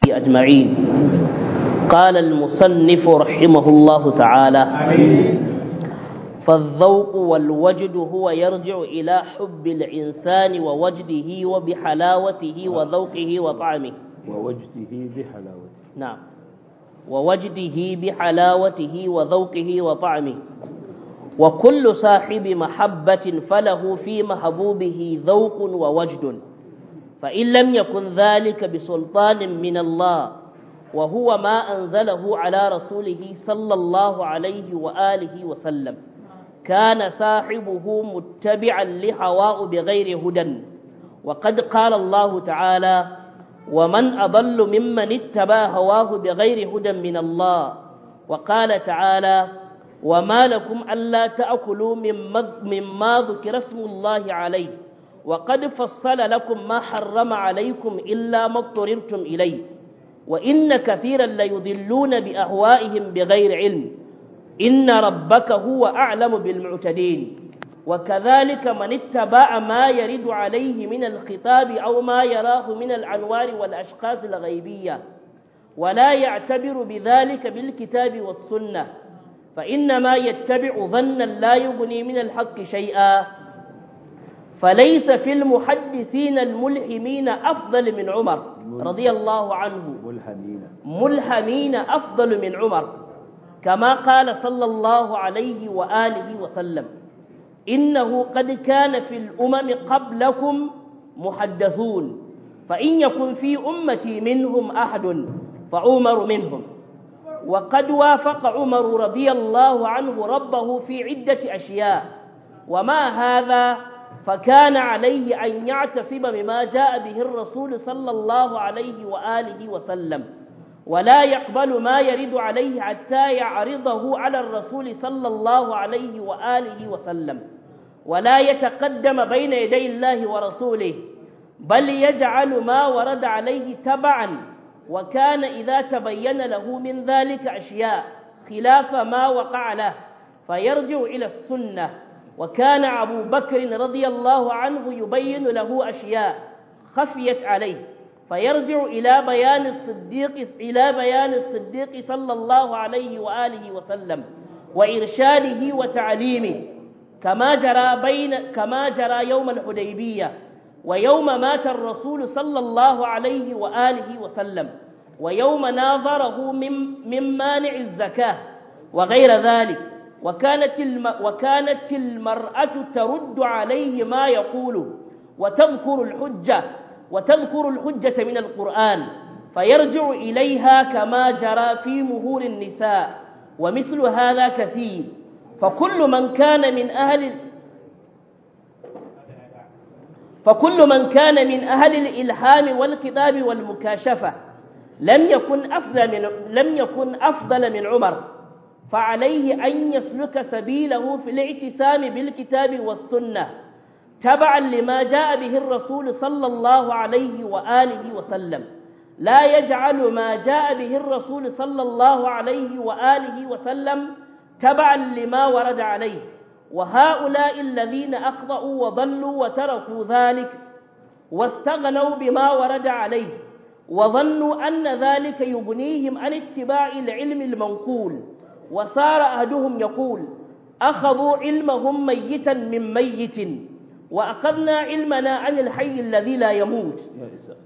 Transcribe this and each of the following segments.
أجمعين قال المصنف رحمه الله تعالى فالذوق والوجد هو يرجع إلى حب الإنسان ووجده وبحلاوته وذوقه وطعمه ووجده بحلاوته نعم ووجده بحلاوته وذوقه وطعمه وكل صاحب محبة فله في محبوبه ذوق ووجد فإن لم يكن ذلك بسلطان من الله وهو ما أنزله على رسوله صلى الله عليه وآله وسلم كان صاحبه متبعا لهواه بغير هدى وقد قال الله تعالى ومن أضل ممن اتبع هواه بغير هدى من الله وقال تعالى وما لكم ألا تأكلوا مما ذكر اسم الله عليه وقد فصل لكم ما حرم عليكم إلا ما اضطررتم إليه وإن كثيرا ليضلون بأهوائهم بغير علم إن ربك هو أعلم بالمعتدين وكذلك من اتبع ما يرد عليه من الخطاب أو ما يراه من الأنوار والأشخاص الغيبية ولا يعتبر بذلك بالكتاب والسنة فإنما يتبع ظنا لا يغني من الحق شيئا فليس في المحدثين الملحمين أفضل من عمر رضي الله عنه ملحمين ملحمين أفضل من عمر كما قال صلى الله عليه وآله وسلم إنه قد كان في الأمم قبلكم محدثون فإن يكن في أمتي منهم أحد فعمر منهم وقد وافق عمر رضي الله عنه ربه في عدة أشياء وما هذا فكان عليه أن يعتصم بما جاء به الرسول صلى الله عليه وآله وسلم ولا يقبل ما يرد عليه حتى يعرضه على الرسول صلى الله عليه وآله وسلم ولا يتقدم بين يدي الله ورسوله بل يجعل ما ورد عليه تبعا وكان إذا تبين له من ذلك أشياء خلاف ما وقع له فيرجع إلى السنة وكان أبو بكر رضي الله عنه يبين له أشياء خفيت عليه فيرجع إلى بيان الصديق إلى بيان الصديق صلى الله عليه وآله وسلم وإرشاده وتعليمه كما جرى بين كما جرى يوم الحديبية ويوم مات الرسول صلى الله عليه وآله وسلم ويوم ناظره من, من مانع الزكاة وغير ذلك وكانت, الم وكانت المرأة ترد عليه ما يقول وتذكر الحجة وتذكر الحجة من القرآن فيرجع إليها كما جرى في مهور النساء ومثل هذا كثير فكل من كان من أهل فكل من كان من أهل الإلهام والكتاب والمكاشفة لم يكن أفضل من لم يكن أفضل من عمر فعليه أن يسلك سبيله في الاعتسام بالكتاب والسنة تبعا لما جاء به الرسول صلى الله عليه وآله وسلم لا يجعل ما جاء به الرسول صلى الله عليه وآله وسلم تبعا لما ورد عليه وهؤلاء الذين أخطأوا وضلوا وتركوا ذلك واستغنوا بما ورد عليه وظنوا أن ذلك يغنيهم عن اتباع العلم المنقول وصار أحدهم يقول أخذوا علمهم ميتا من ميت وأخذنا علمنا عن الحي الذي لا يموت يا إساء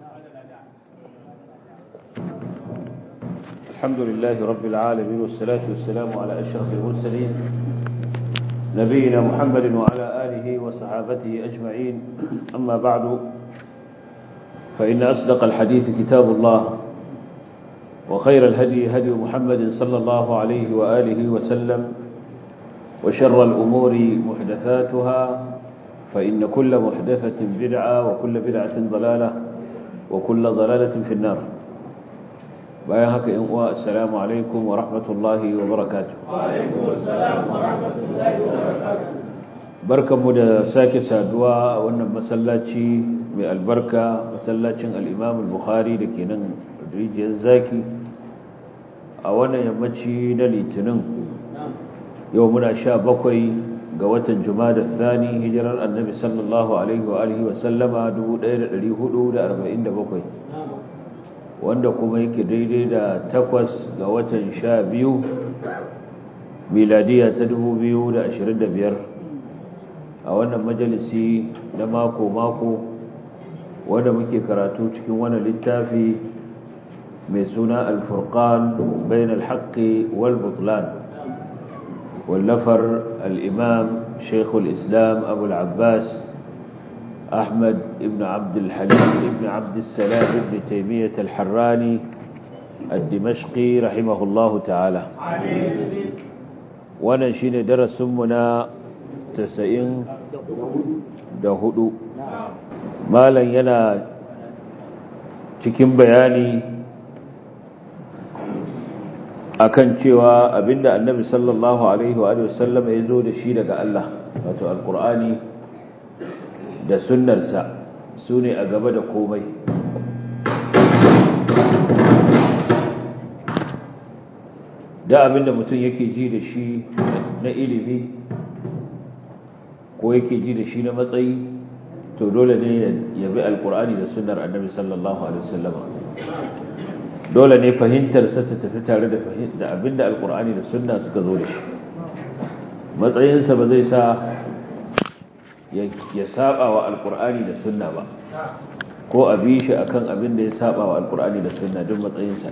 الحمد لله رب العالمين والصلاة والسلام على أشرف المرسلين نبينا محمد وعلى آله وصحابته أجمعين أما بعد فإن أصدق الحديث كتاب الله وخير الهدي هدي محمد صلى الله عليه وآله وسلم وشر الأمور محدثاتها فإن كل محدثة بدعة وكل بدعة ضلالة وكل ضلالة في النار bayan haka in uwa assalamu alaikum wa rahmatullahi wa barakatuh wa alaikum assalam wa rahmatullahi wa barakatuh barkanmu da sake saduwa a wannan masallaci mai albarka masallacin al-Imam al-Bukhari da ke nan rijiyar zaki a wannan yammaci na litinin yau muna sha bakwai ga watan jumada thani hijirar annabi sallallahu alaihi wa alihi wa sallama 1447 wanda kuma yake daidai da takwas ga watan sha biyu miladiya ta dubu biyu da ashirin da biyar a wannan majalisi na mako-mako wanda muke karatu cikin wani littafi mai suna alfurkan bayan alhaƙi wal butlan wallafar al'imam shekul islam abu al'abbas أحمد ابن عبد الحليم ابن عبد السلام ابن تيمية الحراني الدمشقي رحمه الله تعالى ونشين درس منا تسعين دهدو مالا ينا cikin bayani akan cewa abinda annabi sallallahu alaihi wa sallam ya zo da shi daga Allah wato alqur'ani da sunnarsa su ne a gaba da komai da abinda mutum yake ji da shi na ilimi ko yake ji da shi na matsayi to dole ne ya bi alkur'ani da sunnar annabi sallallahu alaihi wasallam dole ne fahimtarsa ta tafi tare da abinda alkur'ani da sunna suka zo da shi matsayinsa ba zai sa ya saba wa alkur'ani da sunna ba ko a bi shi akan abin da ya saba wa alkur'ani da sunna duk matsayinsa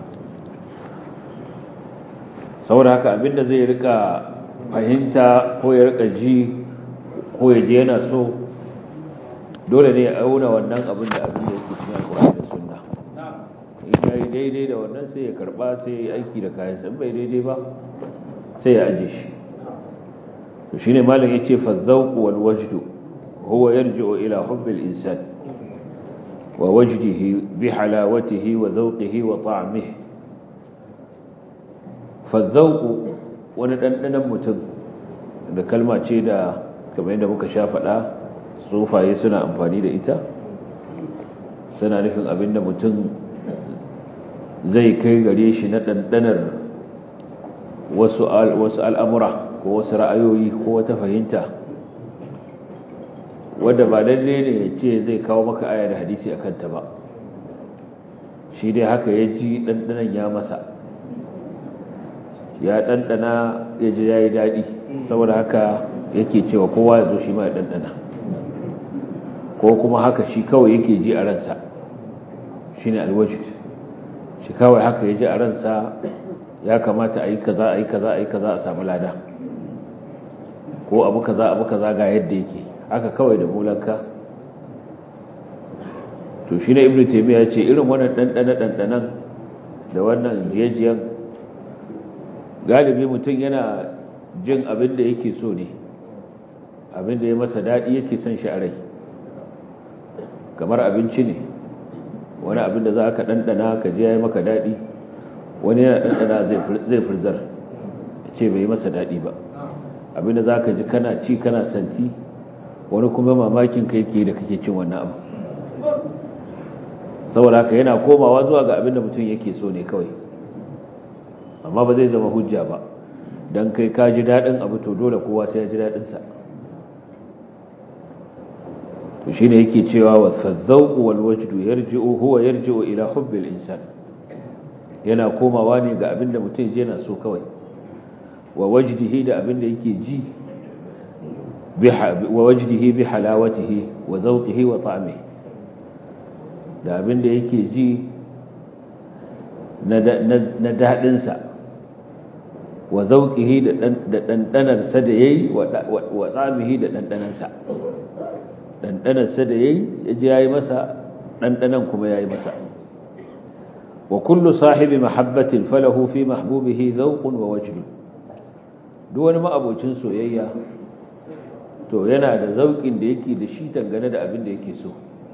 saboda haka abin da zai rika fahimta ko ya rika ji ko ya je yana so dole ne ya auna wannan abin da abin da yake cikin alkur'ani da sunna in ya yi daidai da wannan sai ya karba sai ya yi aiki da kayan san bai daidai ba sai ya aje shi shine malam yace fa zawq wal wajd huwa yarji'u ila hubb al insan wa wajdihi bi halawatihi wa zawqihi wa ta'mihi fa zawq wani dandanan mutum da kalma ce da kamar yadda muka sha faɗa sufaye suna amfani da ita suna nufin abinda mutum zai kai gare shi na dandanar wasu al'amura ko wasu ra'ayoyi ko wata fahimta wadda ba lalle ne ya ce zai kawo maka aya da hadisi a kanta ba shi dai haka ya ji ɗanɗanan ya masa ya ɗanɗana ya ji ya yi daɗi saboda haka yake cewa kowa ya zo shi ma ya ɗanɗana ko kuma haka shi kawai yake ji a ransa shi ne alwajid shi kawai haka ya ji a ransa ya kamata a yi kaza a yi kaza a yi kaza a samu lada ko abu kaza abu kaza ga yadda yake haka kawai da mulanka to shi ne ibnu taymiya ce irin wannan dandana dandanan da wannan jiyajiyan galibi mutum yana jin abin da yake so ne abin da ya masa dadi yake son shi a rai kamar abinci ne wani abin da za ka dandana ka ji yayi maka dadi wani yana dandana zai furzar ce bai yi masa dadi ba abinda za ka ji kana ci kana santi wani kuma mamakin kai ke da kake cin wannan abu saboda haka yana komawa zuwa ga abinda mutum yake so ne kawai amma ba zai zama hujja ba don kai ka ji daɗin abu to dole kowa sai ya ji daɗinsa to shine yake cewa wa fadzauqu wal wajdu yarji'u huwa yarji'u ila hubbil insan yana komawa ne ga abinda mutum yana so kawai wa wajdihi da abinda yake ji wa wajdihi bi halawatihi wa zawqihi wa ta'mihi da abinda yake ji na dadin sa wa zawqihi da dandanar sa da yayi wa ta'mihi da dandanan sa dandanar sa da yayi yaji yayi masa dandanan kuma yayi masa wa kullu sahibi mahabbatin falahu fi mahbubihi zawqun wa wajdun duk wani ma'abocin soyayya to yana da zauƙin da yake da shi dangane da abin da yake so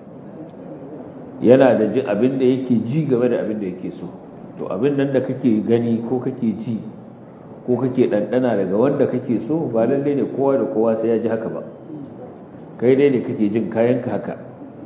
yana da jin abin da yake ji game da abin da yake so to abin nan da kake gani ko kake ji ko kake ɗanɗana daga wanda kake so ba lalle ne kowa da kowa sai ya ji haka ba kai dai ne kake jin kayanka haka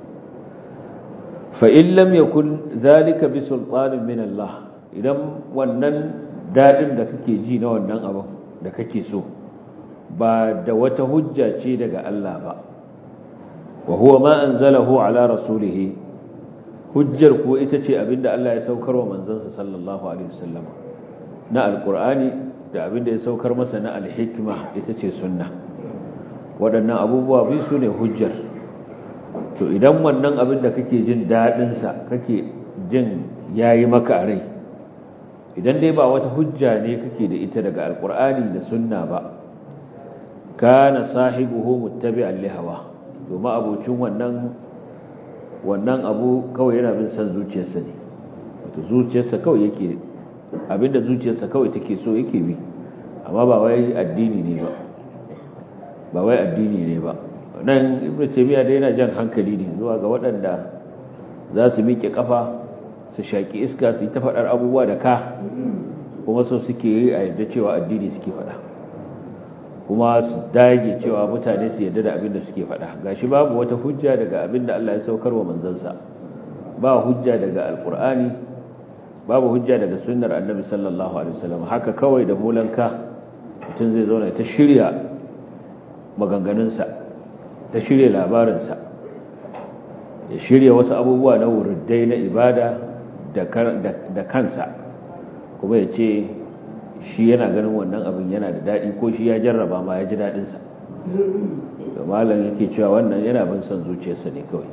fa in lam yakun zalika bi sultanin min Allah idan wannan dadin da kake ji na wannan abin da kake so ba da wata hujja ce daga Allah ba wa huwa ma anzalahu ala rasulih hujjar ko ita ce abinda Allah ya saukar wa manzansa sallallahu alaihi wasallam na alqur'ani da abinda ya saukar masa na alhikma ita ce sunna waɗannan abubuwa biyu su ne hujjar to idan wannan abin da kake jin daɗinsa kake jin yayi maka a rai idan dai ba wata hujja ne kake da ita daga alqur'ani da sunna ba kana sahibuhu muttabi'an li hawa domin abocin wannan wannan abu kawai yana bin san zuciyarsa ne wato zuciyarsa kawai yake abinda zuciyarsa kawai take so yake bi amma ba wai addini ne ba ba wai addini ne ba nan ibnu taymiya da yana jan hankali ne zuwa ga waɗanda za su miƙe kafa su shaki iska su yi ta faɗar abubuwa da ka kuma so suke yi a yadda cewa addini suke faɗa kuma su dage cewa mutane su yadda da abin da suke faɗa gashi babu wata hujja daga abin da Allah ya saukar wa manzansa ba hujja daga alkur'ani babu hujja daga sunnar annabi sallallahu alaihi wasallam haka kawai da mulanka mutum zai zauna ta shirya maganganunsa ta shirya labarinsa ya shirya wasu abubuwa na wurdai na ibada da kansa kuma ya ce shi yana ganin wannan abin yana da daɗi ko shi ya jarraba ma ya ji daɗinsa da malam yake cewa wannan yana bin son zuciyarsa ne kawai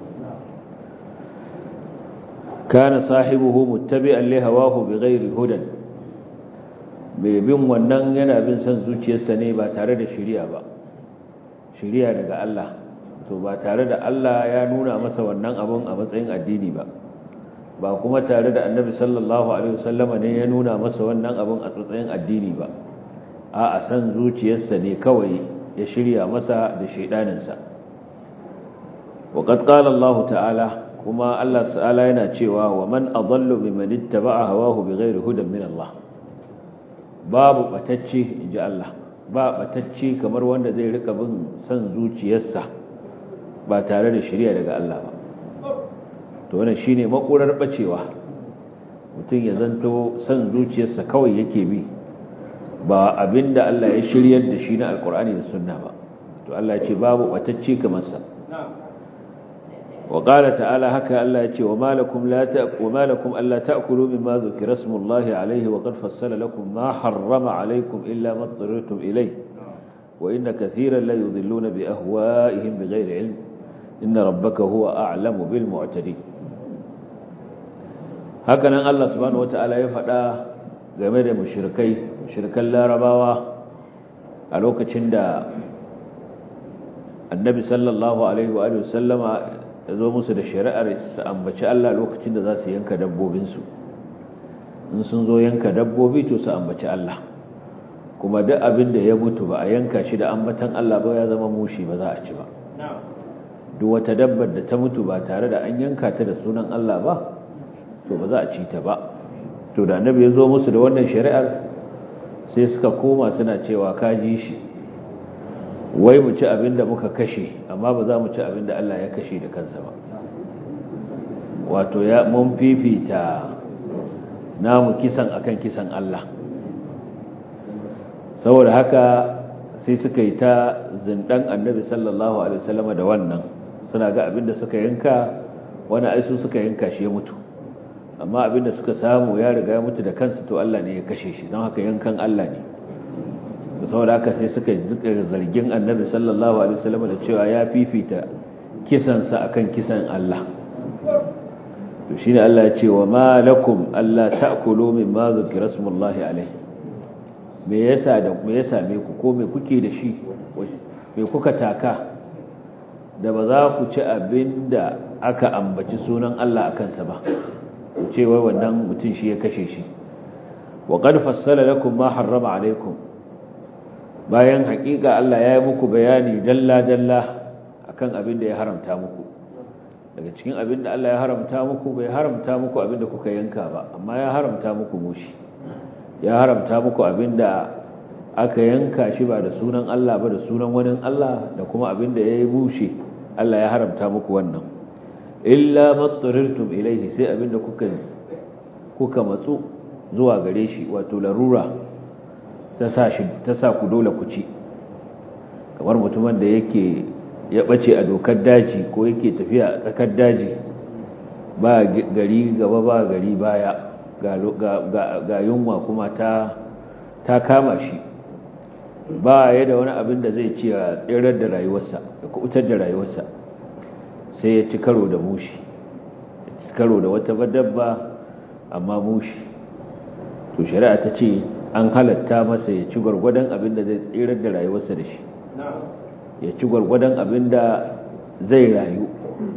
kana sahibuhu muttabi'an li hawahu bighairi hudan mai bin wannan yana bin son zuciyarsa ne ba tare da shari'a ba shari'a daga Allah to ba tare da Allah ya nuna masa wannan abun a matsayin addini ba ba kuma tare da annabi sallallahu alaihi wasallama ne ya nuna masa wannan abin a tsatsayin addini ba a a san zuciyarsa ne kawai ya shirya masa da shaidaninsa wa qad qala Allah ta'ala kuma Allah ta'ala yana cewa wa man adallu mimman ittaba'a hawahu bighairi hudan min Allah babu batacce inji Allah ba batacce kamar wanda zai rika bin san zuciyarsa ba tare da shari'a daga Allah ba to wannan shine makurar bacewa mutum ya zanto san zuciyarsa kawai yake bi ba abinda Allah ya shiryar da shi na alkur'ani da sunna ba to Allah ya ce babu batacce kamar sa wa qala ta'ala haka Allah ya ce wa malakum la ta'kulu wa malakum alla ta'kulu mimma dhukira ismullahi alayhi wa qad fassala lakum ma harrama alaykum illa ma tarirtum ilayhi wa inna katiran la yudhilluna bi ahwa'ihim bighayri ilm inna rabbaka huwa a'lamu bil mu'tadin hakanan Allah subhanahu wata'ala ya faɗa game da mushrikai mushrikan larabawa a lokacin da annabi sallallahu alaihi wa sallama ya zo musu da shari'ar su ambaci Allah lokacin da za su yanka dabbobinsu in sun zo yanka dabbobi to su ambaci Allah kuma duk abin da ya mutu ba a yanka shi da ambatan Allah ba ya zama mushi ba za a ci ba duk wata dabbar da ta mutu ba tare da an yanka ta da sunan Allah ba to ba za a ci ta ba to da annabi ya zo musu da wannan shari'ar sai suka koma suna cewa kaji shi wai mu ci abin da muka kashe amma ba za mu ci abin da Allah ya kashe da kansa ba wato ya mun fifita namu kisan akan kisan Allah saboda haka sai suka yi ta zindan annabi sallallahu alaihi wasallam da wannan suna ga abin da suka yanka wani aisu suka yanka shi ya mutu amma abinda suka samu ya riga ya mutu da kansa to Allah ne ya kashe shi don haka yankan Allah ne saboda haka sai suka zargin annabi sallallahu alaihi wasallam da cewa ya fifita kisansa akan kisan Allah to shine Allah ya ce wa ma lakum alla ta'kulu mimma zukira smullahi alaihi me yasa da me yasa me ku ko me kuke da shi me kuka taka da ba za ku ci abinda aka ambaci sunan Allah akan sa ba cewa wannan mutum shi ya kashe shi wa qad fassala lakum ma harrama alaikum bayan hakika Allah ya yi muku bayani dalla dalla akan abin da ya haramta muku daga cikin abin da Allah ya haramta muku bai haramta muku abin da kuka yanka ba amma ya haramta muku mushi ya haramta muku abin da aka yanka shi ba da sunan Allah ba da sunan wani Allah da kuma abin da ya yi mushi Allah ya haramta muku wannan illa matsarirtum ilaihi sai abinda kuka kuka matsu zuwa gare shi wato larura ta sa shi ta sa ku dole ku ci kamar mutumin da yake ya bace a dokar daji ko yake tafiya a tsakar daji ba gari gaba ba gari baya ga yunwa kuma ta ta kama shi ba ya da wani abin da zai ce a tsirar da rayuwarsa da kubutar da rayuwarsa sai ya ci karo da mushi ci karo da wata dabba amma mushi to shari'a ta ce an halatta masa ya ci gwargwadon abin da zai tsirar da rayuwarsa da shi ya ci gwargwadon abin da zai rayu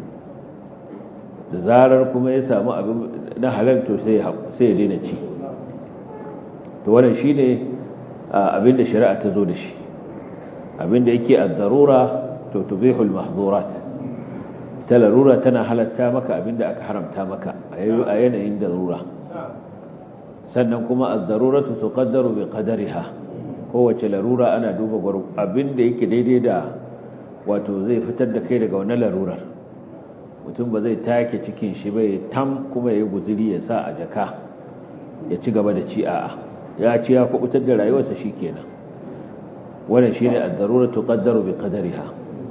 da zarar kuma ya samu abin na halal to sai ya daina ci to wannan shine abin da shari'a ta zo da shi abin da yake ad-darura to tubihul mahdhurat ta larura tana halatta maka abin da aka haramta maka a yanayin darura sannan kuma ad-daruratu tuqaddaru bi qadariha kowace larura ana duba abin da yake daidai da wato zai fitar da kai daga wannan larurar mutum ba zai take cikin shi bai tam kuma ya guziri ya sa a jaka ya ci gaba da ci a'a ya ci ya kubutar da rayuwarsa shikenan wannan shine ad-darura tuqaddaru bi qadariha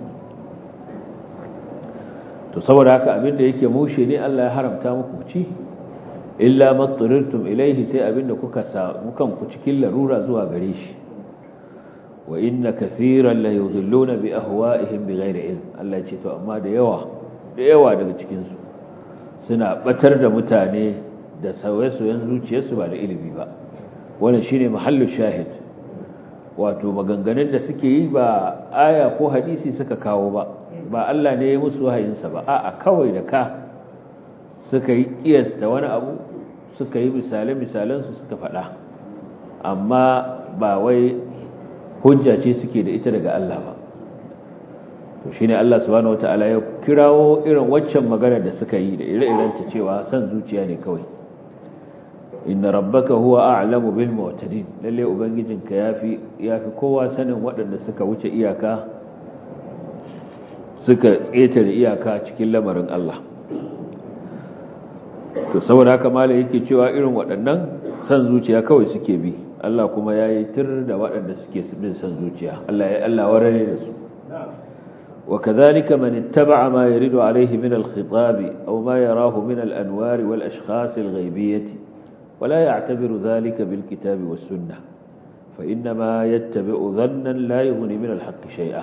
to saboda haka abinda yake mushe ne Allah ya haramta muku ci illa matturirtum ilaihi sai abinda kuka samu kanku cikin larura zuwa gare shi wa inna kathiran la yudhilluna bi ahwa'ihim bighairi ilm Allah ce to amma da yawa da yawa daga cikin su suna batar da mutane da sauye-sauyen zuciyarsu ba da ilimi ba wannan shine mahallu shahid wato maganganun da suke yi ba aya ko hadisi suka kawo ba ba Allah ne ya musu wahayinsa ba a'a kawai da ka suka yi kiyasta wani abu suka yi misale-misalen su suka faɗa amma ba wai hujja ce suke da ita daga Allah ba to shine Allah subhanahu wataala ya kirawo irin waccan magana da suka yi da ire-iren ta cewa san zuciya ne kawai inna rabbaka huwa a'lamu bil mu'tadin lalle ubangijinka yafi yafi kowa sanin waɗanda suka wuce iyaka suka tsetare iyaka cikin lamarin Allah to saboda haka malai yake cewa irin waɗannan san zuciya kawai suke bi Allah kuma yayi tir da waɗanda suke bin san zuciya Allah ya Allah warare da su وكذلك من اتبع ما يرد عليه من الخطاب أو ما يراه من الأنوار والأشخاص الغيبية ولا يعتبر ذلك بالكتاب والسنة فإنما يتبع ظنا لا يغني من الحق شيئا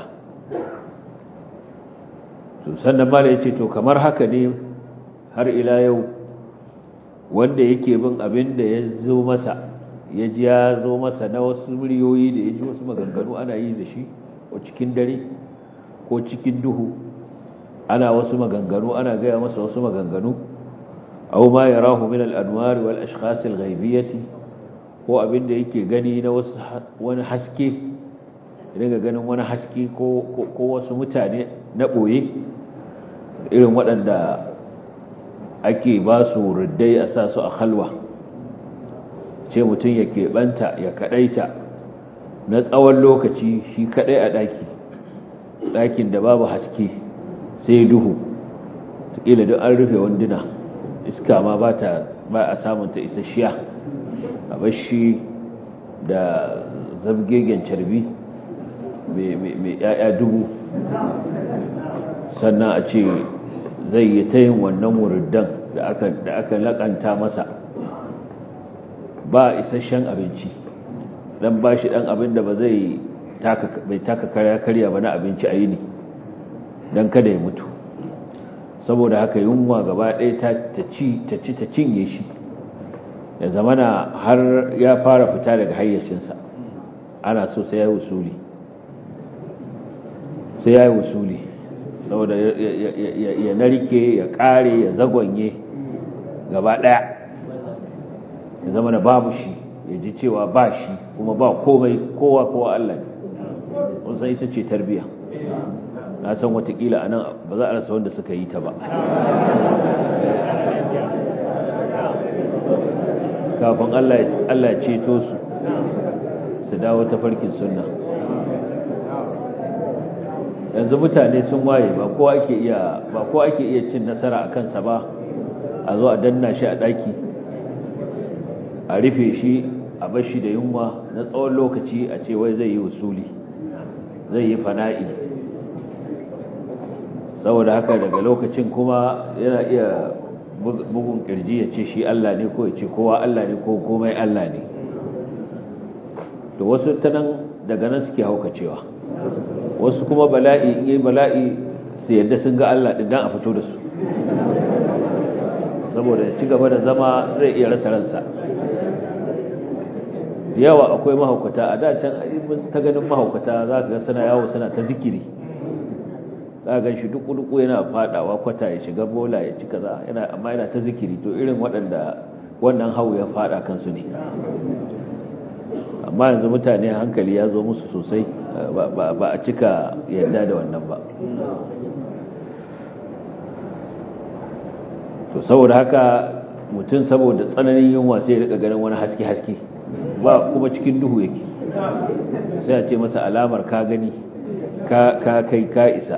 sannan ma ya ce to kamar haka ne har ila yau wanda yake bin abin da ya zo masa ya ji ya zo masa na wasu muryoyi da ya ji wasu maganganu ana yi da shi ko cikin dare ko cikin duhu ana wasu maganganu ana gaya masa wasu maganganu aw ma yarahu min al-anwar wal ashkhas al-ghaibiyyah ko abinda yake gani na wasu wani haske daga ganin wani haske ko ko wasu mutane na boye irin waɗanda ake ba su ruddai a sa su a halwa ce mutum ya keɓanta ya kaɗaita na tsawon lokaci shi kaɗai a ɗaki ɗakin da babu haske sai duhu ƙila duk an rufe wanduna iska ma ba a samunta isasshiya a bashi da zabgegen carbi mai ‘ya'ya dubu sannan a ce zai yi ta yin wannan wuriddan da aka laƙanta masa ba isasshen abinci dan ba shi dan abin da ba zai bai taka karya karya ba na abinci a yini don kada ya mutu saboda haka yunwa gaba ɗaya ta ci ta cinye shi ya zamana har ya fara fita daga hayyacinsa ana so sai ya yi wusuli sai ya yi wusuli saboda ya narke ya ƙare ya zagonye gaba ɗaya ya zama na babu shi ya ji cewa ba shi kuma ba komai kowa kowa Allah ne wasan ita ce tarbiya na san watakila a nan ba za a rasa wanda suka yi ta ba kafin Allah ya ceto su su dawo ta farkin sunna yanzu mutane sun waye ba kowa ake iya ba kowa ake iya cin nasara a kansa ba a zo a danna shi a daki a rufe shi a bashi da yunwa na tsawon lokaci a ce wai zai yi usuli zai yi fana'i saboda haka daga lokacin kuma yana iya bugun kirji ya ce shi Allah ne ko ya ce kowa Allah ne ko komai Allah ne to wasu ta nan daga nan suke haukacewa wasu kuma bala'i in yi bala'i su yadda sun ga Allah ɗin dan a fito da su saboda ci gaba da zama zai iya rasa ransa yawa akwai mahaukata a da can ta ganin mahaukata za ka ga suna yawo suna ta zikiri za ga shi duku-duku yana fadawa kwata ya shiga bola ya ci kaza yana amma yana ta zikiri to irin waɗanda wannan hau ya fada kansu ne amma yanzu mutane hankali ya zo musu sosai ba a cika yadda da wannan ba to saboda haka mutum saboda tsananin yunwa sai ya rika ganin wani haske-haske ba kuma cikin duhu yake sai a ce masa alamar ka gani ka kai ka isa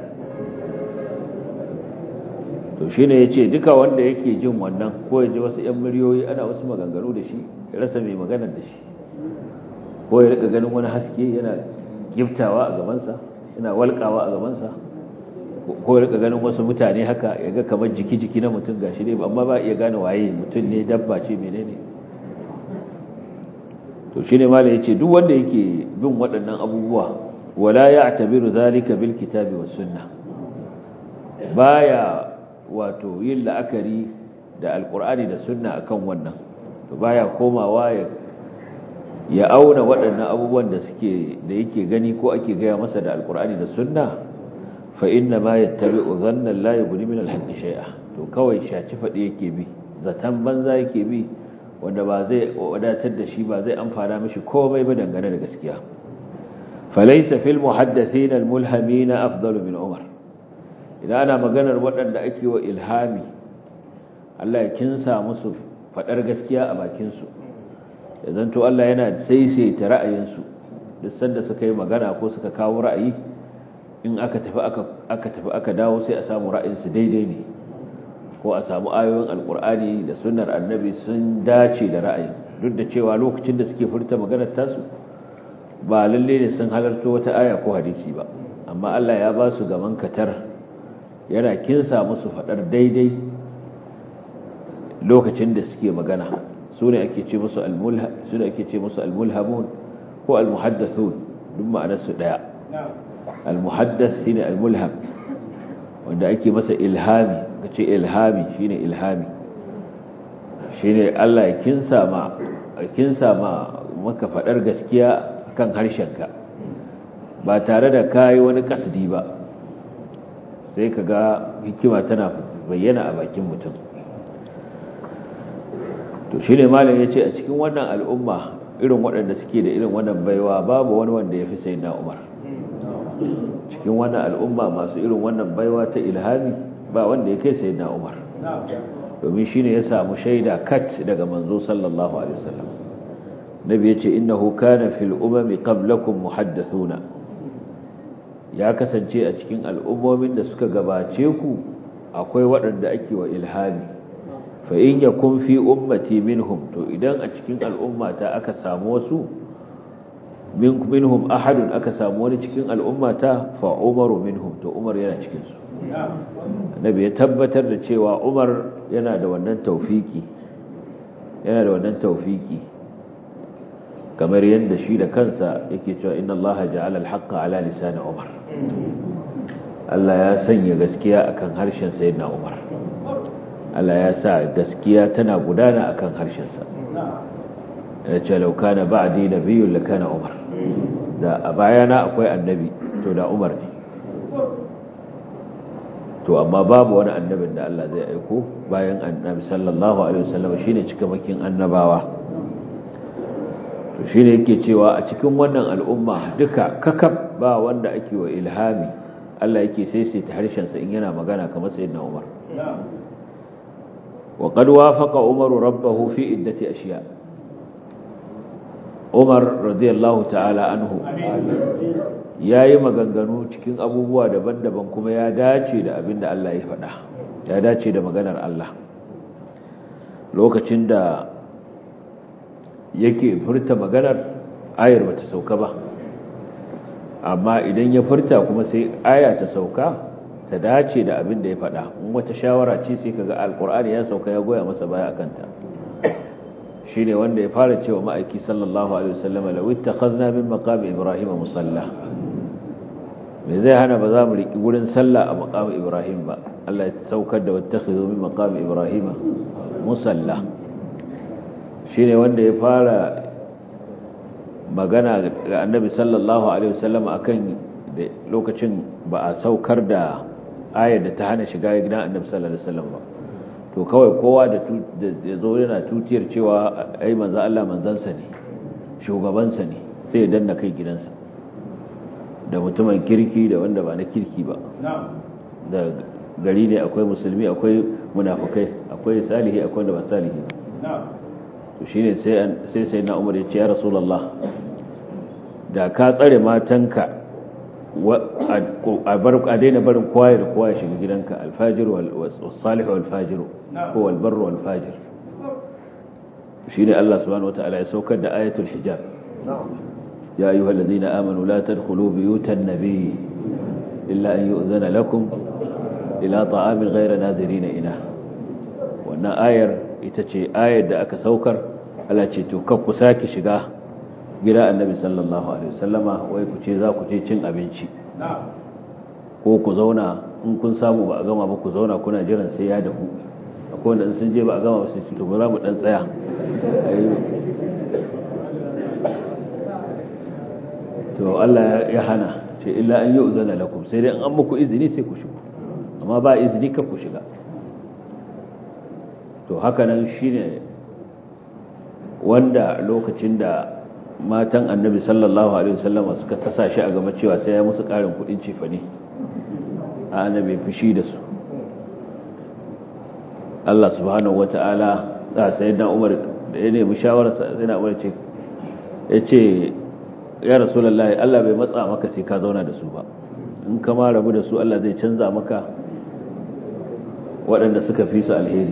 to shi ne ya ce duka wanda yake jin wannan ko ya ji wasu 'yan miliyoyi ana wasu maganganu da shi ya rasa mai maganar da shi ko ya rika ganin wani haske yana giftawa a gabansa yana walƙawa a gabansa ko ya rika ganin wasu mutane haka ya ga kamar jiki-jiki na mutum gashi ne amma ba iya gane waye mutum ne dabba ce menene to shine malai yace duk wanda yake bin waɗannan abubuwa wala ya'tabiru zalika bil kitabi was sunnah baya wato yin la'akari da alqur'ani da sunna akan wannan to baya komawa ya ya auna waɗannan abubuwan da suke da yake gani ko ake gaya masa da alqur'ani da sunna fa inna ma yattabi'u dhanna la yughni min al-haqqi shay'a to kawai shaci fadi yake bi zatan banza yake bi wanda ba zai wadatar da shi ba zai amfana mishi komai ba dangane da gaskiya falaysa fil muhaddathin al mulhamin afdalu min umar idan ana maganar waɗanda ake wa ilhami Allah ya kinsa musu fadar gaskiya a bakin su idan to Allah yana saisaita ra'ayinsu duk sanda suka yi magana ko suka kawo ra'ayi in aka tafi aka aka tafi aka dawo sai a samu ra'ayinsu daidai ne ko a samu ayoyin alkur'ani da sunnar annabi sun dace da ra'ayin duk da cewa lokacin da suke furta maganar tasu ba lalle ne sun halarto wata aya ko hadisi ba amma Allah ya ba su gaman katar yana kinsa musu fadar daidai lokacin da suke magana su ne ake ce musu almulha su ne ake ce musu almulhamun ko almuhaddathun duk ma'anar su daya almuhaddath shine almulham wanda ake masa ilhami ka ce ilhami shine ilhami shine Allah ya kinsa ma kinsa ma maka fadar gaskiya kan harshenka ba tare da kai wani kasdi ba sai kaga hikima tana bayyana a bakin mutum to shine malam yace a cikin wannan al'umma irin waɗanda suke da irin wannan baiwa babu wani wanda yafi sayyidina Umar cikin wannan al'umma masu irin wannan baiwa ta ilhami ba wanda ya kai sayyidina Umar domin shine ya samu shaida kat daga manzo sallallahu alaihi wasallam nabi yace innahu kana fil umami qablakum muhaddathuna ya kasance a cikin al'ummomin da suka gabace ku akwai waɗanda ake wa ilhami fa in yakun fi ummati minhum to idan a cikin al'ummata aka samu wasu minhum ahadun aka samu wani cikin al'ummata fa umaru minhum to umar yana cikin su annabi ya tabbatar da cewa umar yana da wannan taufiki yana da wannan taufiki kamar yadda shi da kansa yake cewa inna allaha ja'ala al-haqqa ala lisan umar Allah ya sanya gaskiya akan harshen sayyidina umar Allah ya sa gaskiya tana gudana akan harshen sa ya ce law kana ba'di nabiyyun lakana umar da a bayana akwai annabi to da umar ne to amma babu wani annabin da Allah zai aiko bayan annabi sallallahu alaihi wasallam shine cikamakin annabawa to shine yake cewa a cikin wannan al'umma duka kakab ba wanda ake wa ilhami Allah yake saisaita harshen sa in yana magana kamar sayyidina Umar wa qad wafaqa Umar rabbahu fi iddati ashiya Umar radiyallahu ta'ala anhu ya yi maganganu cikin abubuwa daban-daban kuma ya dace da abin da Allah ya faɗa ya dace da maganar Allah lokacin da yake furta maganar ayar bata sauka ba amma idan ya furta kuma sai aya ta sauka ta dace da abin da ya faɗa in wata shawara ce sai kaga alqur'ani ya sauka ya goya masa baya akan ta shine wanda ya fara cewa ma'aiki sallallahu alaihi wasallam law ittakhadna min maqami ibrahim musalla me zai hana ba za mu riki gurin sallah a maqami ibrahim ba Allah ya saukar da wattakhidhu min maqami ibrahim musalla shine wanda ya fara magana ga annabi sallallahu alaihi wasallam akan lokacin ba a saukar da ayar da ta hana shiga gidan annabi sallallahu alaihi wasallam ba to kawai kowa da ya zo yana tutiyar cewa ai manzo Allah manzansa ne shugabansa ne sai ya danna kai gidansa da mutumin kirki da wanda ba na kirki ba da gari ne akwai musulmi akwai munafukai akwai salihi akwai wanda ba salihi ba to shine sai sai sai na Umar ya ce ya Rasulullah da ka tsare matanka a bar a daina barin kowa da kowa ya shiga gidanka alfajir wal salih wal fajir ko wal barr wal fajir shine Allah subhanahu wataala ya saukar da ayatul hijab ya ayyuhal ladina amanu la tadkhulu buyutan nabiy illa an yu'zana lakum ila ta'amin ghayra nadirin ina wannan ayar ita ce ayar da aka saukar Allah ce to kar ku sake shiga gida annabi sallallahu alaihi wasallama wai ku ce za ku je cin abinci ko ku zauna in kun samu ba a gama ba ku zauna kuna jiran sai ya dahu akwai wanda sun je ba a gama ba sai to ba za mu dan tsaya to Allah ya hana ce illa an yi uzana lakum sai dai an muku izini sai ku shigo amma ba izini ka ku shiga to haka nan shine wanda lokacin da matan annabi sallallahu alaihi wasallama suka tasa shi a gaba cewa sai ya musu karin kudin cefane a annabi fushi da su Allah subhanahu wata'ala da sayyidina Umar da ya nemi shawara sayyidina Umar ce yace ya rasulullahi Allah bai matsa maka sai ka zauna da su ba in ka ma rabu da su Allah zai canza maka waɗanda suka fi su alheri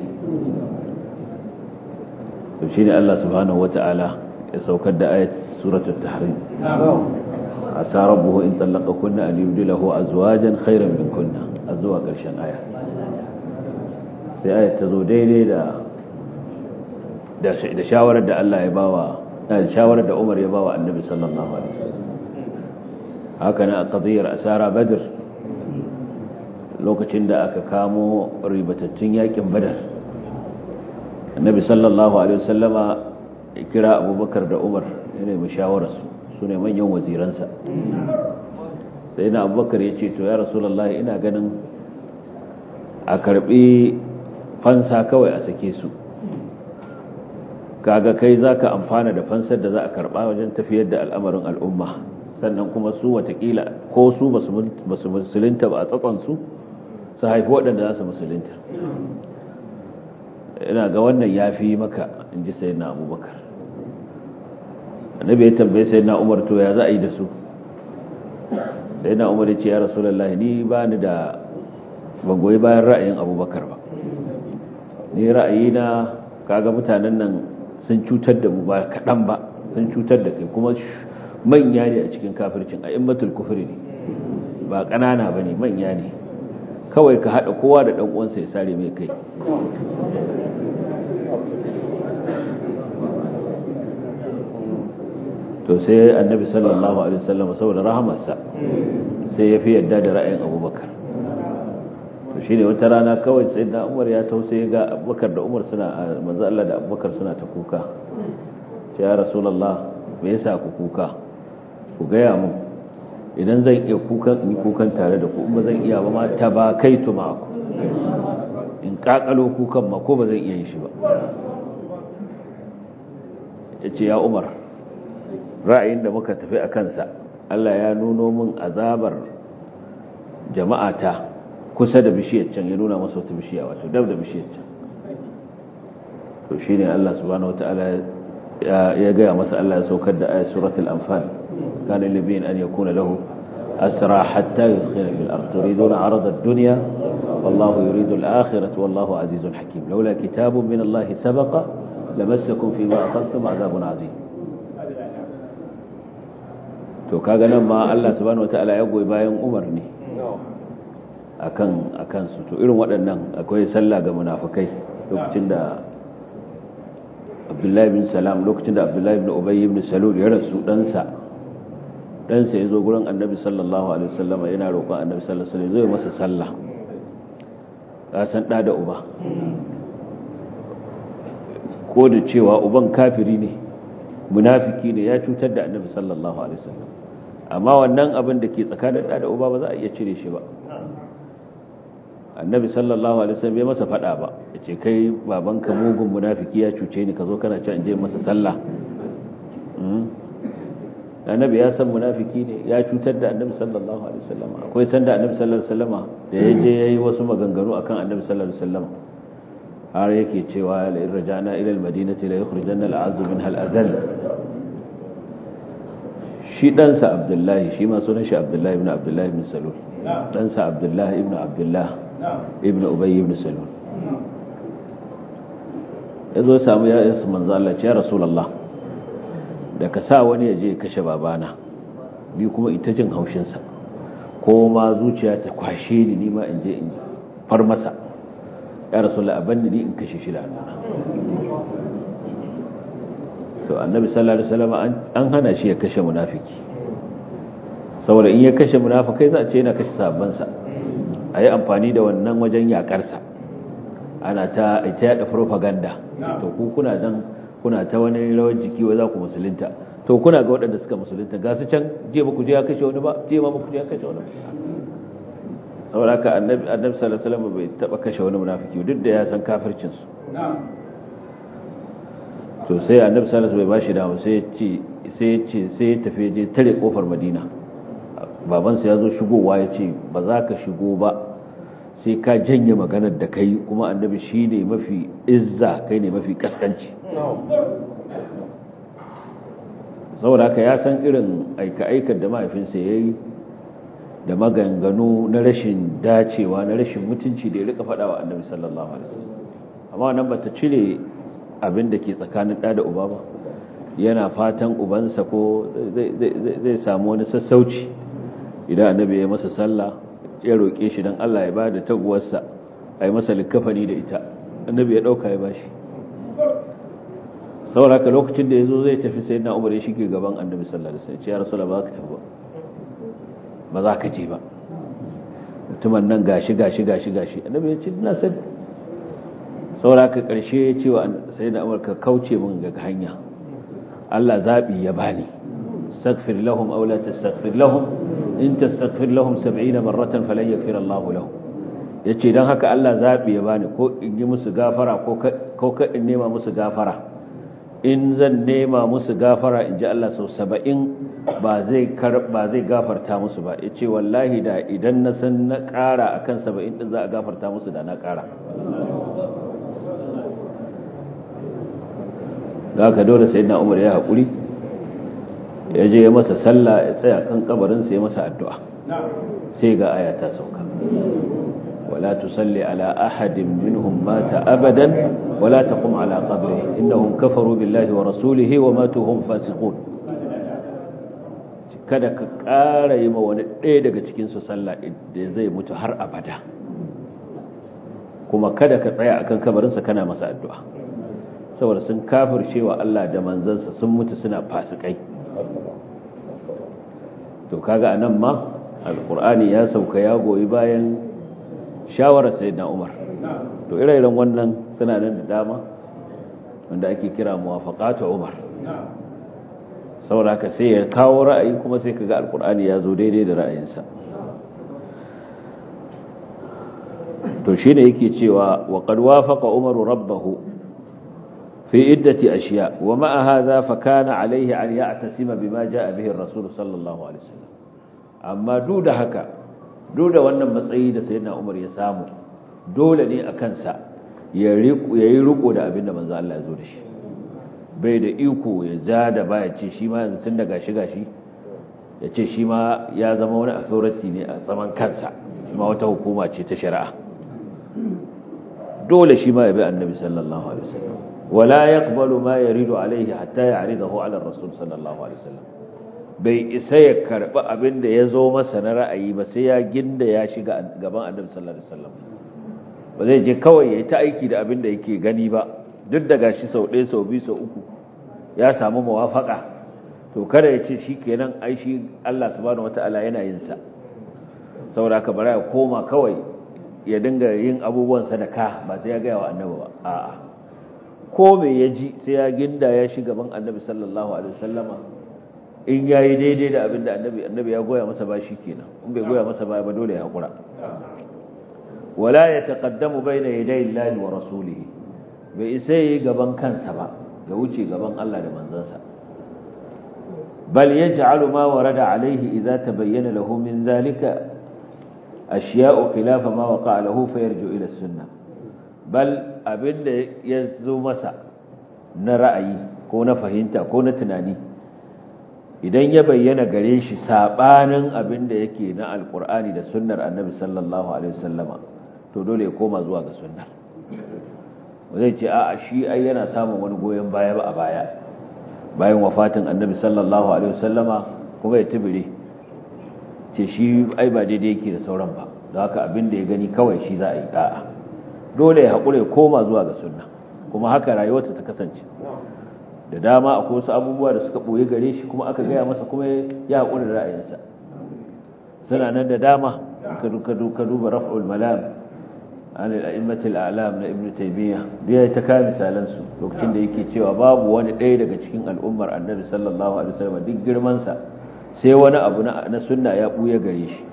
to shine Allah subhanahu wata'ala ya saukar da ayat suratul tahrim asa rabbuhu in talaqakunna an yubdilahu azwajan khayran minkunna azwa karshen aya sai ayat ta zo daidai da da shawarar da Allah ya bawa da shawarar da Umar ya bawa Annabi sallallahu alaihi wasallam haka na qadiyar asara badr lokacin da aka kamo ribatattun yakin badar Annabi sallallahu alaihi wasallama kira abubakar da umar ya nemi shawararsu su ne manyan waziransa sai na abubakar ya ce to ya rasulallah ina ganin a karbi fansa kawai a sake su kaga kai za ka amfana da fansar da za a karba wajen tafiyar da al'amarin al'umma sannan kuma su watakila ko su ba su musulunta ba a tsakonsu su haifi waɗanda za su musulunta ina ga wannan ya fi maka in ji sai na abubakar annabi ya tambaye sai na umar to ya za a yi da su sai na umar ya ce ya rasulallah ni ba ni da ban goyi bayan ra'ayin abubakar ba ni ra'ayi na kaga mutanen nan sun cutar da mu ba kaɗan ba sun cutar da kai kuma manya ne a cikin kafircin a immatul kufri ne ba ƙanana ba ne manya ne kawai ka haɗa kowa da ɗan uwansa ya sare mai kai to sai annabi sallallahu alaihi wasallam saboda rahamarsa sai ya fi yadda da ra'ayin abubakar to shine wata rana kawai sai da umar ya tausaye ga abubakar da umar suna manzo Allah da abubakar suna ta kuka ce ya rasulullah me yasa ku kuka ku gaya mu idan zan iya kukan in kukan tare da ku in ba zan iya ba ma ta ba kai tu ma ku in kakalo kukan ma ko ba zan iya yin shi ba yace ya umar ra'ayin da muka tafi a kansa Allah ya nuno min azabar jama'ata kusa da bishiyar can ya nuna masa wata bishiya wato dab da bishiyar can to shine Allah subhanahu wataala ya gaya masa Allah ya saukar da ayat suratul anfal kana libin an yakuna lahu asra hatta yudkhila fil ard turiduna arada ad-dunya wallahu yuridu al-akhirata wallahu azizun hakim laula kitabun min Allah sabaqa lamassakum fima aqadtum adhabun azim to kaga nan ma Allah subhanahu wataala ya goyi bayan Umar ne akan akan su to irin waɗannan akwai sallah ga munafikai lokacin da Abdullahi bin Salam lokacin da Abdullahi bin Ubay ibn Salul ya rasu ɗansa ɗansa ya zo gurin Annabi sallallahu alaihi wasallam yana roƙon Annabi sallallahu alaihi wasallam zai masa sallah ka san da da uba ko da cewa uban kafiri ne munafiki ne ya cutar da Annabi sallallahu alaihi wasallam amma wannan abin da ke tsakanin da da uba ba za a iya cire shi ba annabi sallallahu alaihi wasallam bai masa fada ba yace kai babanka mugun munafiki ya cuce ni kazo kana ci je masa sallah annabi ya san munafiki ne ya cutar da annabi sallallahu alaihi wasallam akwai sanda annabi sallallahu alaihi wasallam da ya je yayi wasu maganganu akan annabi sallallahu alaihi wasallam har yake cewa la in raja'na ila al-madinati la yukhrijanna al-'azzu minha al-azal shi ɗansa abdullahi shi ma sunan shi abdullahi ibn abdullahi ibn salul ɗansa abdullahi ibn abdullahi ibn ubayy ibn salul ya zo samu ya isa manzo Allah ya rasulullah da ka sa wani ya je ya kashe babana ni kuma ita jin haushinsa ko ma zuciya ta kwashe ni ni ma in je in far masa ya rasulullah abanni ni in kashe shi da hannuna to annabi sallallahu alaihi wasallam an hana shi ya kashe munafiki saboda in ya kashe munafikai za a ce yana kashe sabban sa ayi amfani da wannan wajen yakar sa ana ta ita yada propaganda to ku kuna dan kuna ta wani rawar jiki wai za ku musulunta to kuna ga waɗanda suka musulunta ga su can je ba ku je ya kashe wani ba je ma ba ku je ya kashe wani saboda haka annabi annabi sallallahu alaihi wasallam bai taba kashe wani munafiki duk da ya san kafircin su to sai annabi sallallahu alaihi wasallam bai bashi dama sai ya ce sai ya ce sai ya tafi je tare kofar Madina babansa ya zo shigowa ya ce ba za ka shigo ba sai ka janye maganar da kai kuma annabi shine mafi izza kai ne mafi kaskanci saboda haka ya san irin aika-aikar da mahaifinsa ya yi da maganganu na rashin dacewa na rashin mutunci da ya rika faɗa wa annabi sallallahu alaihi wasallam amma nan ba ta cire abin da ke tsakanin ɗa da uba ba yana fatan ubansa ko zai samu wani sassauci idan annabi ya masa sallah ya roƙe shi don Allah ya ba da taguwarsa a yi masa likafani da ita annabi ya ɗauka ya bashi sauraka lokacin da ya zo zai tafi sai na umar ya shige gaban annabi sallallahu alaihi wasallam ya rasu ba ka tafi ba ba za ka je ba mutumin nan gashi gashi gashi gashi annabi ya ce ina sani sauraka ƙarshe ya ce wa sai na umar ka kauce min ga hanya Allah zaɓi ya bani استغفر لهم أو لا تستغفر لهم إن تستغفر لهم سبعين مرة فلن يغفر الله لهم yace dan haka Allah zabi ya bani ko in yi musu gafara ko ka in nema musu gafara in zan nema musu gafara in ji Allah sau saba'in ba zai ba zai gafarta musu ba yace wallahi da idan na san na ƙara akan saba'in din za a gafarta musu da na ƙara da haka dole sayyidina Umar ya haƙuri ya je ya masa sallah ya tsaya kan kabarinsa ya masa addu'a sai ga aya ta sauka wala tusalli ala ahadin minhum mata abadan wala taqum ala qabrihi innahum kafaru billahi wa rasulihi wa matu hum fasiqun kada ka ƙara yi ma wani ɗaya daga cikin su sallah da zai mutu har abada kuma kada ka tsaya akan kabarinsa kana masa addu'a saboda sun kafircewa Allah da manzansa sun mutu suna fasikai to kaga anan ma alqur'ani ya sauka ya goyi bayan shawarar sayyidina Umar to ire-iren wannan suna nan da dama wanda ake kira muwafaqatu Umar saboda sai ya kawo ra'ayi kuma sai kaga alqur'ani ya zo daidai da ra'ayinsa to shine yake cewa wa qad wafaqa Umaru rabbahu في عدة أشياء ومع هذا فكان عليه أن يعتسم بما جاء به الرسول صلى الله عليه وسلم أما دود هكا دود وأن مسعيد سيدنا عمر يسامو دول ني أكنسا يريقو دا أبن من ذا الله يزول شي bai da iko ya ja da ba ya ce shi ma yanzu tun da gashi gashi ya ce shi ma ya zama wani authority ne a tsaman kansa shi ma wata hukuma ce ta shari'a dole shi ma ya bi annabi sallallahu alaihi wasallam ولا يقبل ما يريد عليه حتى يعرضه على الرسول صلى الله عليه وسلم bai isa ya karɓi abin da ya zo masa na ra'ayi ba sai ya ginda ya shiga gaban annabi sallallahu alaihi wasallam ba zai je kawai ya yi ta aiki da abin da yake gani ba duk da gashi sau ɗaya sau biyu sau uku ya samu mawafaka to kada ya ce shi kenan ai shi Allah subhanahu wataala yana yin sa saboda haka bara ya koma kawai ya dinga yin abubuwan sadaka ba sai ya gaya wa annabi ba a'a ko me ya ji sai ya ginda ya shiga gaban annabi sallallahu alaihi wasallama in yayi daidai da abin da annabi annabi ya goya masa ba shi kenan in bai goya masa ba ba dole ya hakura wala yataqaddamu bayna yaday Allahi wa rasulihi bai isa yi gaban kansa ba ya wuce gaban Allah da manzansa bal yaj'alu ma warada alayhi idza tabayyana lahu min zalika ashiya'u khilafa ma waqa'a lahu fayarju ila sunnah bal abinda ya zo masa na ra'ayi ko na fahimta ko na tunani idan ya bayyana gare shi sabanin abinda yake na alqur'ani da sunnar annabi sallallahu alaihi wasallama to dole ya koma zuwa ga sunnar zai ce a shi ai yana samun wani goyon baya ba a baya bayan wafatin annabi sallallahu alaihi wasallama kuma ya tibire ce shi ai ba daidai yake da sauran ba don haka abin da ya gani kawai shi za a yi da'a dole ya haƙura ya koma zuwa ga sunna kuma haka rayuwarsa ta kasance da dama akwai wasu abubuwa da suka ɓoye gare shi kuma aka gaya masa kuma ya haƙura da ra'ayinsa suna nan da dama ka duba raf'ul malam an al'immatul a'lam na ibnu taymiya da ya ta kawo misalan su lokacin da yake cewa babu wani ɗaya daga cikin al'ummar annabi sallallahu alaihi wasallam duk girman sa sai wani abu na sunna ya buya gare shi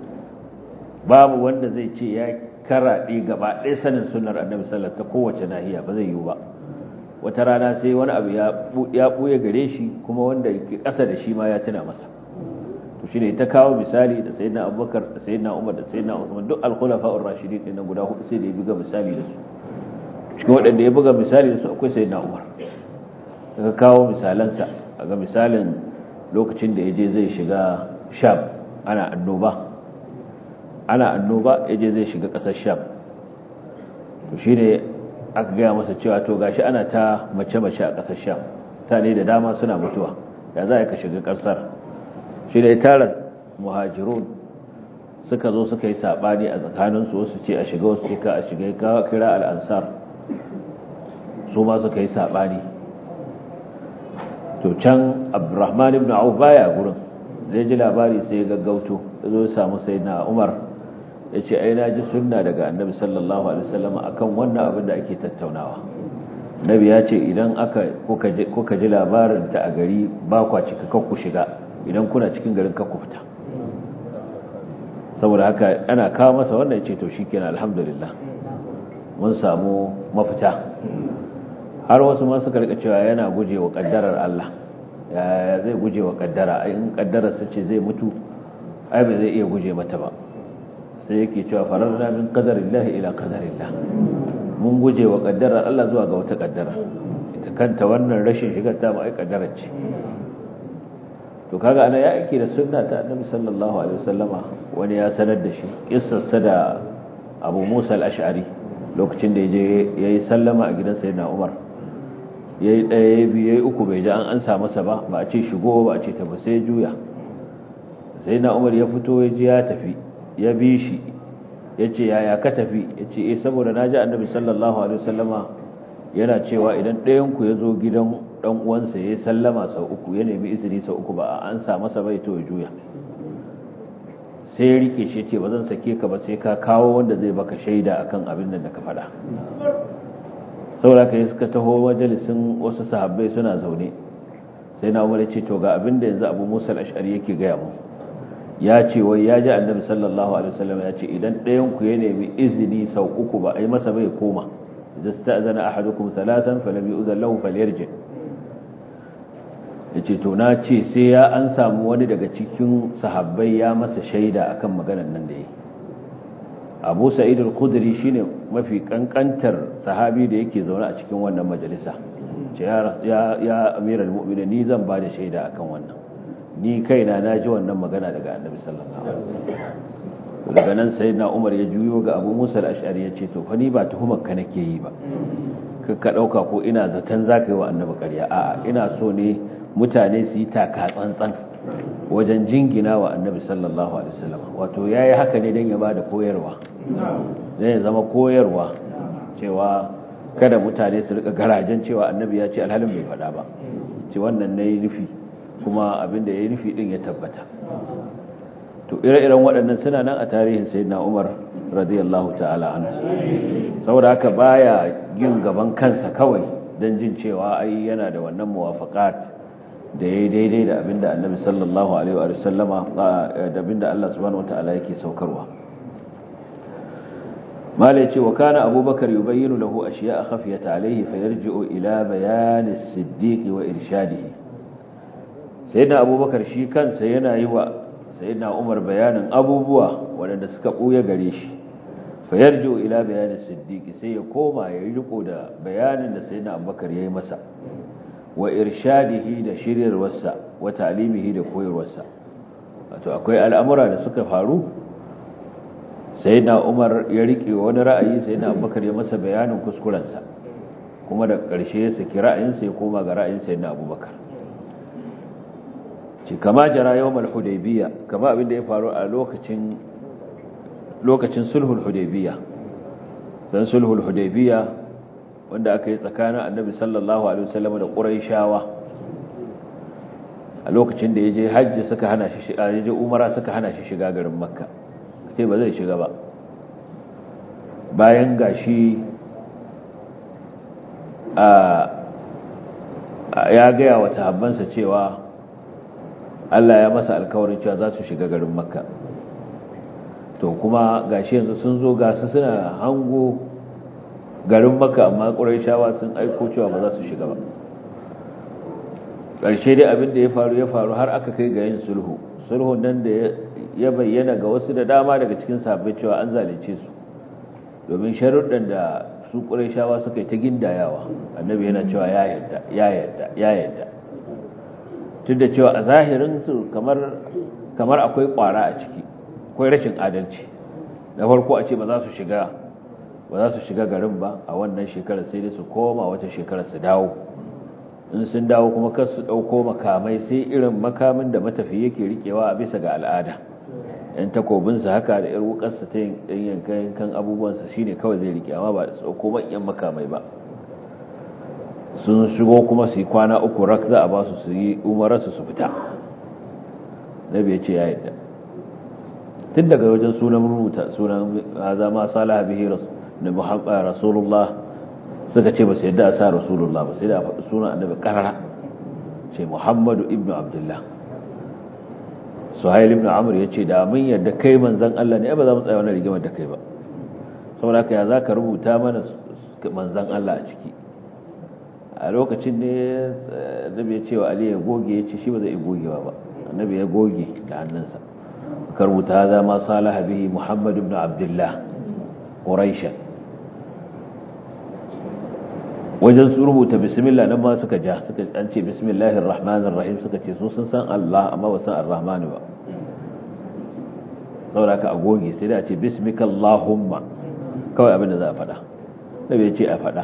babu wanda zai ce ya karaɗe gaba ɗaya sanin sunnar annabi sallallahu ta kowace nahiya ba zai yiwu ba wata rana sai wani abu ya buya gare shi kuma wanda yake ƙasa da shi ma ya tuna masa to shine ta kawo misali da sayyidina abubakar da sayyidina umar da sayyidina usman duk al-khulafa'ur rashidin din guda hudu sai da ya buga misali da su cikin waɗanda ya buga misali da su akwai sayyidina umar daga kawo misalansa ga misalin lokacin da ya je zai shiga sham ana annoba ana annoba ya je zai shiga ƙasar sham to shine aka gaya masa cewa to gashi ana ta mace-mace a ƙasar sham ta ne da dama suna mutuwa ya za ka shiga ƙasar shi da ya tara muhajirun suka zo suka yi saɓani a tsakaninsu wasu ce a shiga wasu ce ka a shiga ya kira al'ansar su ma suka yi saɓani to can abdurrahman ibn auf baya gurin zai ji labari sai ya gaggauto ya zo ya samu sai na umar ya ce ai na ji sunna daga annabi sallallahu alaihi wasallam akan wannan abin da ake tattaunawa nabi ya ce idan aka kuka ji labarin ta a gari ba kwa cika ku shiga idan kuna cikin garin kakku fita saboda haka ana kawo masa wannan ce to shikenan alhamdulillah mun samu mafita har wasu ma suka rika cewa yana gujewa kaddarar Allah ya zai gujewa kaddara in kaddarar sa ce zai mutu ai ba zai iya guje mata ba sai yake cewa fararna min qadarillahi ila qadarillah mun gujewa kaddarar Allah zuwa ga wata kaddara ita kanta wannan rashin shigar ta mu ai kaddarar ce to kaga ana ya ake da sunna ta annabi sallallahu alaihi wasallama wani ya sanar da shi kissarsa da Abu Musa al-Ash'ari lokacin da yaje yayi sallama a gidan sayyidina Umar yayi daya yayi biyu yayi uku bai ji an ansa masa ba ba a ce shigo ba a ce tafi sai juya sayyidina Umar ya fito ya ji ya tafi ya bi shi yace yaya ka tafi yace eh saboda naji annabi sallallahu alaihi wasallama yana cewa idan ɗayan ku ya zo gidan dan uwansa ya sallama sau uku ya nemi izini sau uku ba an sa masa bai to ya juya sai ya rike shi ce ba zan sake ka ba sai ka kawo wanda zai baka shaida akan abin da ka faɗa saboda kai suka taho majalisin wasu sahabbai suna zaune sai na umar ce to ga abin da yanzu abu musa al-ash'ari yake gaya mu ya ce wai ya ji annabi sallallahu alaihi wasallam ya ce idan ɗayan ku ya nemi izini sau uku ba a yi masa bai koma idza sta'zana ahadukum thalathan falam yu'zan lahu falyarji' ya ce to na ce sai ya an samu wani daga cikin sahabbai ya masa shaida akan maganar nan da yi abu sa'id al-khudri shine mafi kankantar sahabi da yake zaune a cikin wannan majalisa ce ya ya amiral mu'minin ni zan ba da shaida akan wannan ni kaina na ji wannan magana daga annabi sallallahu alaihi wasallam daga nan sayyidina umar ya juyo ga abu musa al-ash'ari ya ce to fa ni ba tuhumar ka nake yi ba ka ɗauka ko ina zaton za ka yi wa annabi ƙarya a'a ina so ne mutane su yi taka tsantsan wajen jingina wa annabi sallallahu alaihi wasallam wato yayi haka ne dan ya bada koyarwa dan ya zama koyarwa cewa kada mutane su rika garajen cewa annabi ya ce alhalin bai faɗa ba ce wannan nayi nufi kuma abinda yayi nufi din ya tabbata to ire-iren waɗannan suna nan a tarihin sayyidina Umar radiyallahu ta'ala anhu saboda haka baya yin gaban kansa kawai dan jin cewa ai yana da wannan muwafaqat da yayi daidai da abinda Annabi sallallahu alaihi wa sallama da abinda Allah subhanahu wataala yake saukarwa mala yace wa kana abubakar yubayyinu lahu ashiya'a khafiyata alayhi fayarji'u ila bayan as-siddiq wa irshadihi sayyidina abubakar shi kansa yana yi wa sayyidina umar bayanin abubuwa waɗanda suka ɓuya gare shi fayarjo ila bayanin siddiqi sai ya koma ya yi riko da bayanin da sayyidina abubakar ya yi masa wa irshadihi da shiryarwarsa wa ta'limihi da koyarwarsa wato akwai al'amura da suka faru sayyidina umar ya rike wani ra'ayi sayyidina abubakar ya masa bayanin kuskurensa kuma da ƙarshe ya saki ra'ayinsa ya koma ga ra'ayin sayyidina abubakar ce kama jara yawmal hudaybiya kama abin da ya faru a lokacin lokacin sulhul hudaybiya dan sulhul hudaybiya wanda aka yi tsakanin annabi sallallahu alaihi wasallam da quraishawa a lokacin da yaje hajji suka hana shi shiga yaje umara suka hana shi shiga garin makka sai ba zai shiga ba bayan gashi a ya ga wa sahabbansa cewa Allah ya masa alkawarin cewa za su shiga garin makka to kuma gashi yanzu sun zo gasu suna hango garin makka amma ƙuraishawa sun aiko cewa ba za su shiga ba ƙarshe dai abin da ya faru ya faru har aka kai ga yin sulhu sulhun nan da ya bayyana ga wasu da dama daga cikin sahabbai cewa an zalunce su domin sharuɗan da su ƙuraishawa suka yi ta gindayawa annabi yana cewa ya yarda ya yarda ya yarda tun da cewa a zahirinsu kamar kamar akwai kwara a ciki akwai rashin adalci da farko a ce ba za su shiga ba za su shiga garin ba a wannan shekarar sai dai su koma wata shekarar su dawo in sun dawo kuma kar su dauko makamai sai irin makamin da matafi yake rikewa a bisa ga al'ada yan takobinsa haka da yar wukarsa ta yin yankan yankan abubuwansa shine kawai zai rike amma ba su dauko manyan makamai ba sun shigo kuma su yi kwana uku rak za a ba su su yi umararsu su fita nabi ya ce ya yadda tun daga wajen sunan rubuta sunan haza ma salaha bihi da muhammad rasulullah suka ce ba su yadda a sa rasulullah ba sai da faɗi sunan annabi karara ce muhammadu ibnu abdullah suhail ibn amr ya ce da mun yadda kai manzan Allah ne ba za mu tsaya wani rigimar da kai ba saboda haka ya za ka rubuta mana manzan Allah a ciki a lokacin ne annabi ya ce wa ali ya goge ya ce shi ba zai gogewa ba annabi ya goge da hannunsa ka rubuta za ma salaha bihi muhammad ibn abdullah quraishan wajen su rubuta bismillah nan ma suka ja suka an ce bismillahir rahmanir rahim suka ce su sun san Allah amma ba san ar-rahman ba saboda ka a goge sai da a ce bismika allahumma kawai abin da za a faɗa nabi ya ce a faɗa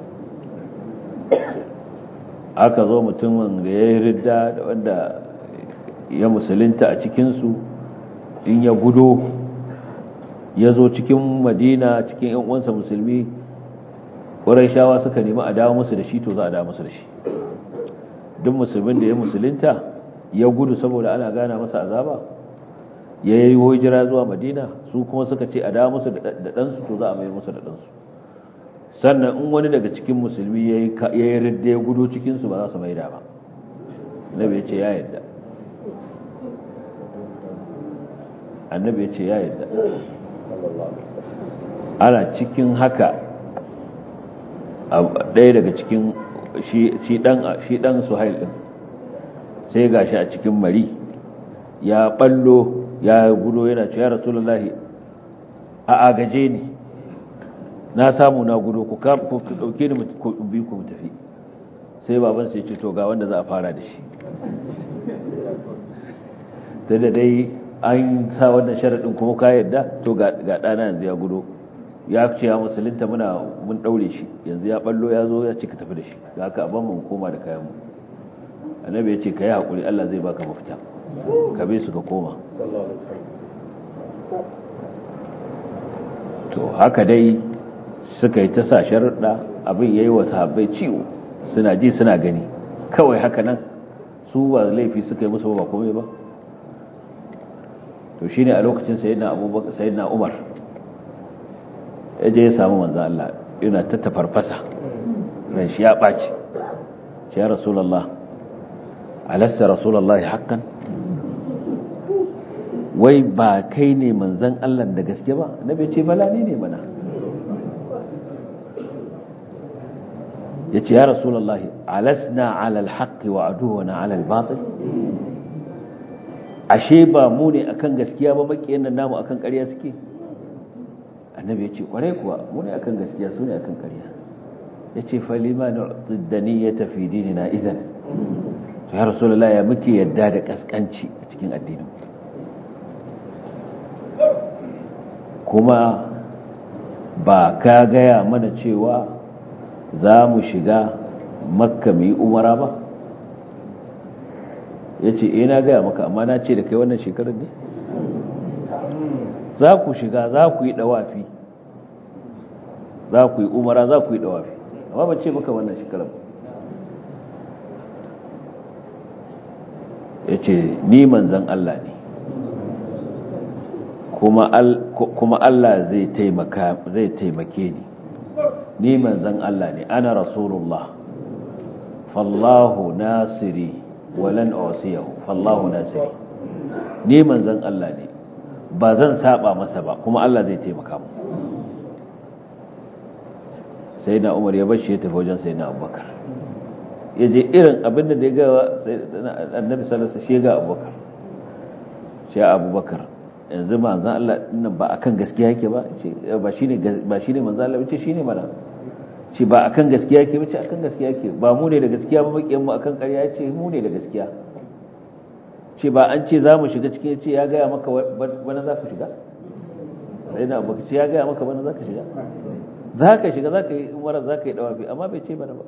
aka zo mutumin da ya yi ridda da wanda ya musulunta a cikinsu in ya gudo ya zo cikin madina cikin yan uwansa musulmi shawa suka nemi a dawo musu da shi to za a dawo musu da shi duk musulmin da ya musulunta ya gudu saboda ana gana masa azaba ya yi hijira zuwa madina su kuma suka ce a dawo musu da ɗansu to za a mayar musu da ɗansu sannan in wani daga cikin musulmi ya yi ridda ya gudu cikinsu ba za su maida ba annabi ya ce ya yadda annabi ya ce ya yadda ana cikin haka ɗaya daga cikin shi ɗan suhail ɗin sai ga shi a cikin mari ya ɓallo ya gudo yana ce ya rasulullahi a agaje ni na samu na gudu ku ɗauke ni ku bi ku tafi sai baban sai ce to ga wanda za a fara da shi ta da dai an sa wannan sharaɗin kuma ka yadda to ga ɗana yanzu ya gudu ya ce ya musulunta muna mun ɗaure shi yanzu ya ɓallo ya zo ya ce ka tafi da shi da haka abin mun koma da kayan mu annabi ya ce ka yi haƙuri allah zai baka mafita ka bi su ka koma to haka dai suka yi ta sa sharuɗa abin ya yi wa sahabbai ciwo suna ji suna gani kawai haka nan su ba laifi suka yi musu ba komai ba to shine a lokacin sayyidina abubakar sayyidina umar ya je ya samu manzan Allah yana ta tafarfasa ran shi ya ɓaci ce ya rasulallah alasta rasulallah haƙƙan wai ba kai ne manzan Allah da gaske ba na bai ce bala ne ne mana ya ce ya rasulallah alasna alal haƙƙi wa aduwana alal batil ashe ba mu ne akan gaskiya ba makiyan nan namu akan ƙarya suke annabi ya ce kwarai kuwa mu ne akan gaskiya su ne akan ƙarya ya ce falima na tsiddani ya tafi dini na izan to ya rasulullah ya muke yadda da kaskanci a cikin addinin kuma ba ka gaya mana cewa za mu shiga makka mu yi umara ba ya ce ina gaya maka amma na ce da kai wannan shekarar ne za ku shiga za ku yi dawafi za ku yi umara za ku yi dawafi amma ba ce maka wannan shekarar ya ce ni manzan Allah ne kuma Allah zai taimake ni ni manzan Allah ne ana rasulullah fallahu nasiri walan usiyahu fallahu nasiri ni manzan Allah ne ba zan saba masa ba kuma Allah zai taimaka mu sai na umar ya bashi ya tafi wajen sai na abubakar ya je irin abin da ya gawa annabi salasa shi ga abubakar shi abubakar yanzu manzan Allah nan ba akan gaskiya yake ba ba shine ba shine manzan Allah ce shine mana ce ba akan gaskiya yake ba ce akan gaskiya yake ba mu ne da gaskiya ba makiyan mu akan ƙarya ce mu ne da gaskiya ce ba an ce za mu shiga cikin ce ya gaya maka bana za ku shiga sai na abu ce ya gaya maka bana za ka shiga za ka shiga za ka yi umara za ka yi dawafi amma bai ce bana ba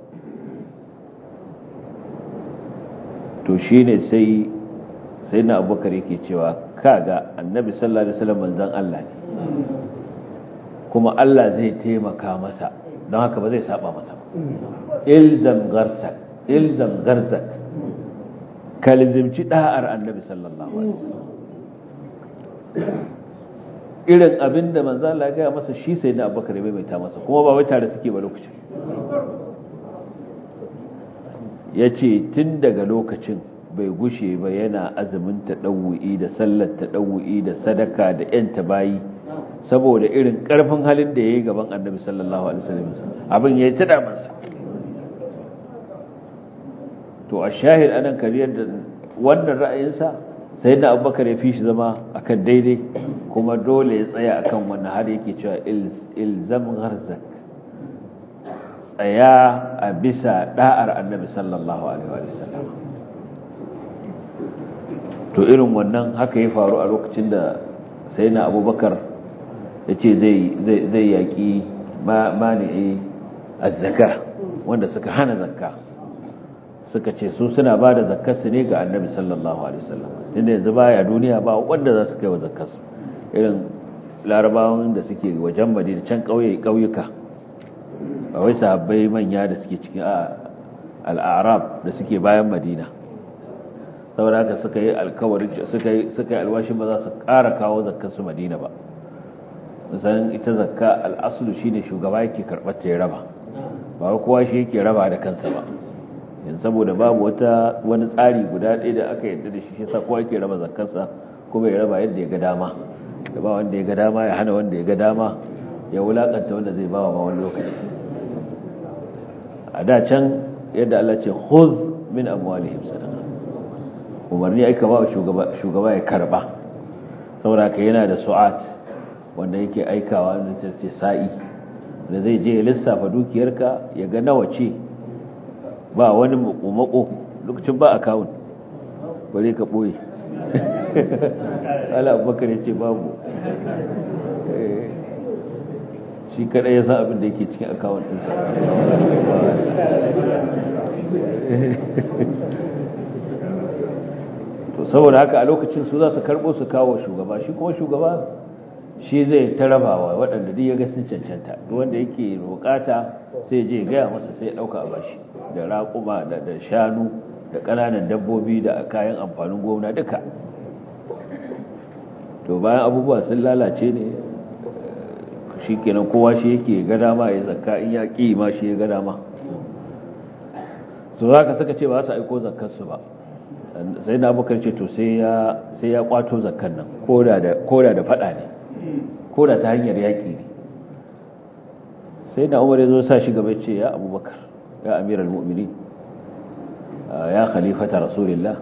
to shi ne sai sai na abubakar yake cewa kaga annabi sallallahu alaihi wasallam manzon Allah ne kuma Allah zai taimaka masa don haka ba zai saba masa ba ilzam garsak ilzam garzak kalizimci da'ar annabi sallallahu alaihi wasallam irin abin da manzo Allah ya gaya masa shi sai da Abubakar bai mai ta masa kuma ba wai tare suke ba lokacin yace tun daga lokacin bai gushe ba yana azumin tadawu'i da sallar tadawu'i da sadaka da yan bayi saboda irin karfin halin da yayi gaban annabi sallallahu alaihi wasallam abin yayi ta damansa to a shahid anan kariyar da wannan ra'ayinsa sai da abubakar ya fi shi zama akan daidai kuma dole ya tsaya akan wannan har yake cewa ilzam gharzak tsaya a bisa da'ar annabi sallallahu alaihi wa sallam to irin wannan haka ya faru a lokacin da sai na abubakar ya ce zai yaƙi mani'i azzaka wanda suka hana zakka suka ce su suna ba da zakkarsu ne ga annabi sallallahu alaihi wasallam tunda yanzu baya duniya ba wanda za su kai wa zakkarsu irin larabawan da suke wajen madina can ƙauye ƙauyuka ba wai sahabbai manya da suke cikin al'arab da suke bayan madina saboda haka suka yi alkawarin suka yi suka yi alwashin ba za su ƙara kawo zakkarsu madina ba san ita zakka al'asulu shine shugaba yake karɓar ta ya raba ba kowa shi yake raba da kansa ba yanzu saboda babu wata wani tsari guda ɗaya da aka yadda da shi shi sa kowa yake raba zakkarsa kuma ya raba yadda ya ga dama da ba wanda ya ga dama ya hana wanda ya ga dama ya wulakanta wanda zai bawa ma wani lokaci a da can yadda Allah ce khuz min amwalihim sadaqa umarni aika ba shugaba shugaba ya karba saboda ka yana da su'at wanda yake aikawa da ce sa'i da zai je ya lissafa dukiyarka ya ga nawa ce ba wani mako lokacin ba akawun bare ka boye ala abubakar ya ce babu shi kada ya san abin da yake cikin akawun ɗinsa to saboda haka a lokacin su za su karbo su kawo shugaba shi kuma shugaba shi zai ta rabawa waɗanda duk ya ga sun cancanta duk wanda yake bukata sai je gaya masa sai ya ɗauka a bashi da raƙuma da shanu da ƙananan dabbobi da kayan amfanin gona duka to bayan abubuwa sun lalace ne shi kenan kowa shi yake ga dama ya zakka in ya ƙi ma shi ya ga dama su za ka suka ce ba su aiko zakkarsu ba sai na abokan ce to sai ya kwato zakkan nan koda da fada ne koda ta hanyar yaƙi ne sai na umar ya zo sa shi gaba ce ya abubakar ya amiral mu'mini ya khalifata rasulillah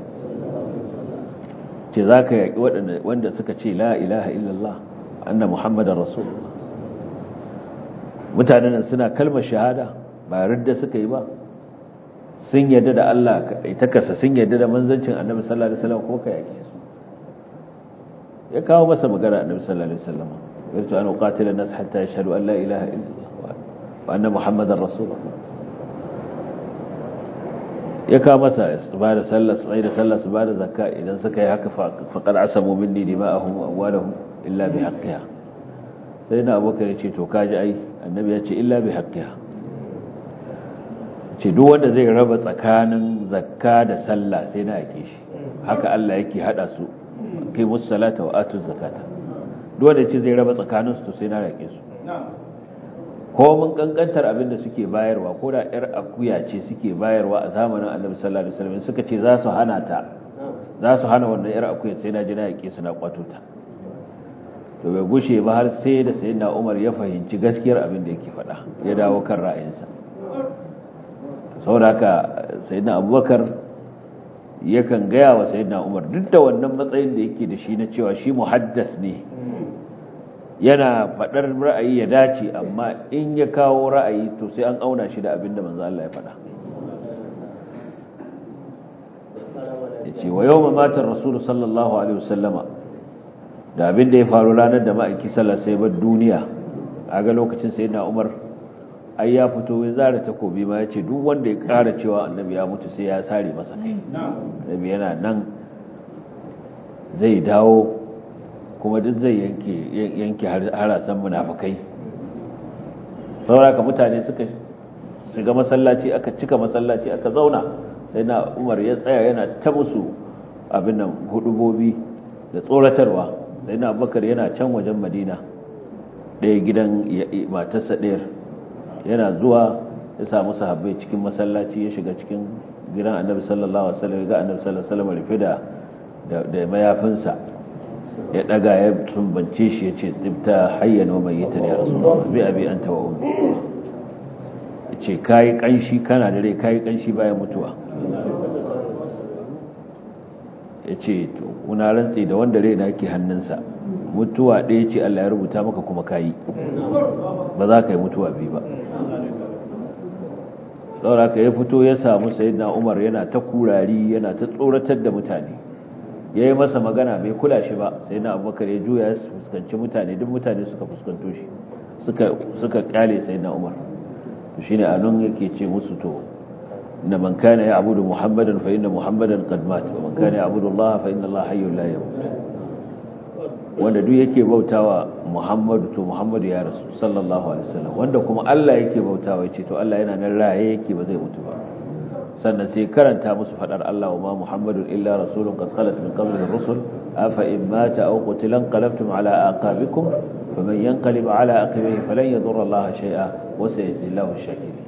ce za ka yaƙi wanda suka ce la ilaha illallah anna muhammadan rasulullah mutanen suna kalmar shahada ba ridda suka yi ba sun yadda da Allah ita kasa sun yadda da manzancin annabi sallallahu alaihi wasallam ko ka yake su ya kawo masa magana annabi sallallahu alaihi wasallam yarju an uqatila nas hatta yashhadu an la ilaha illallah wa anna muhammadar rasulullah ya kawo masa su ba da sallah su da sallah su ba da zakka idan suka yi haka faqad asamu minni dima'ahum wa amwalahum illa bi haqqiha sai na abubakar ya ce to kaji ai annabi ya ce illa bi haqqiha ce duk wanda zai raba tsakanin zakka da sallah sai na yake shi haka Allah yake hada su kai musu salata wa atu zakata duk wanda ce zai raba tsakanin su to sai na yake su ko mun kankantar abin da suke bayarwa ko da yar akuya ce suke bayarwa a zamanin Annabi sallallahu alaihi wasallam suka ce za su hana ta za su hana wannan yar akuya sai na ji na yake su na kwato ta to bai gushe ba har sai da sayyidina Umar ya fahimci gaskiyar abin da yake faɗa ya dawo kan ra'ayinsa sauraka sayyidina abubakar yakan gaya wa sayyidina umar duk da wannan matsayin da yake da shi na cewa shi muhaddas ne yana faɗar ra'ayi ya dace amma in ya kawo ra'ayi to sai an auna shi da abin da manzo Allah ya faɗa yace wa yawma mata rasul sallallahu alaihi wasallama da abin da ya faru ranar da ma'aiki sallallahu alaihi wasallam duniya aga lokacin sayyidina umar ai ya fito ya zara takobi ma ya ce duk wanda ya kara cewa annabi ya mutu sai ya sare masa kai annabi yana nan zai dawo kuma duk zai yanke yanke harasan munafikai sauraka mutane suka shiga masallaci aka cika masallaci aka zauna sai na umar ya tsaya yana ta musu abin nan hudubobi da tsoratarwa sai na abubakar yana can wajen madina ɗaya gidan matarsa ɗayar yana zuwa ya samu sahabbai cikin masallaci ya shiga cikin gidan annabi sallallahu alaihi wasallam ga annabi sallallahu alaihi wasallam rufe da da mayafinsa ya daga ya tumbance shi ya ce tibta hayyan wa mayyitan ya rasulullah bi abi anta wa ummi yace kai kanshi kana da rai kai kanshi bayan mutuwa yace to kuna rantsi da wanda rai nake hannunsa mutuwa ɗaya ce Allah ya rubuta maka kuma kayi ba za ka yi mutuwa biyu ba sauraka ya fito ya samu sayyidina Umar yana ta kurari yana ta tsoratar da mutane yayi masa magana bai kula shi ba sayyidina Abubakar ya juya ya fuskanci mutane duk mutane suka fuskanto shi suka suka kyale sayyidina Umar to shine anan yake ce musu to inna man kana ya'budu muhammadan fa inna muhammadan qad mat wa man kana ya'budu Allah fa inna Allah hayyun la yamut wanda duk yake bautawa Muhammadu to Muhammadu ya rasu sallallahu alaihi wasallam wanda kuma Allah yake bautawa yace to Allah yana nan raye yake ba zai mutu ba sannan sai karanta musu fadar Allah wa ma Muhammadun illa rasulun qad khalat min qablihi ar-rusul afa in mata aw qutila qalabtum ala aqabikum faman yanqalib ala aqibihi falan yadurra Allah shay'a wa sayajzi Allahu ash-shakirin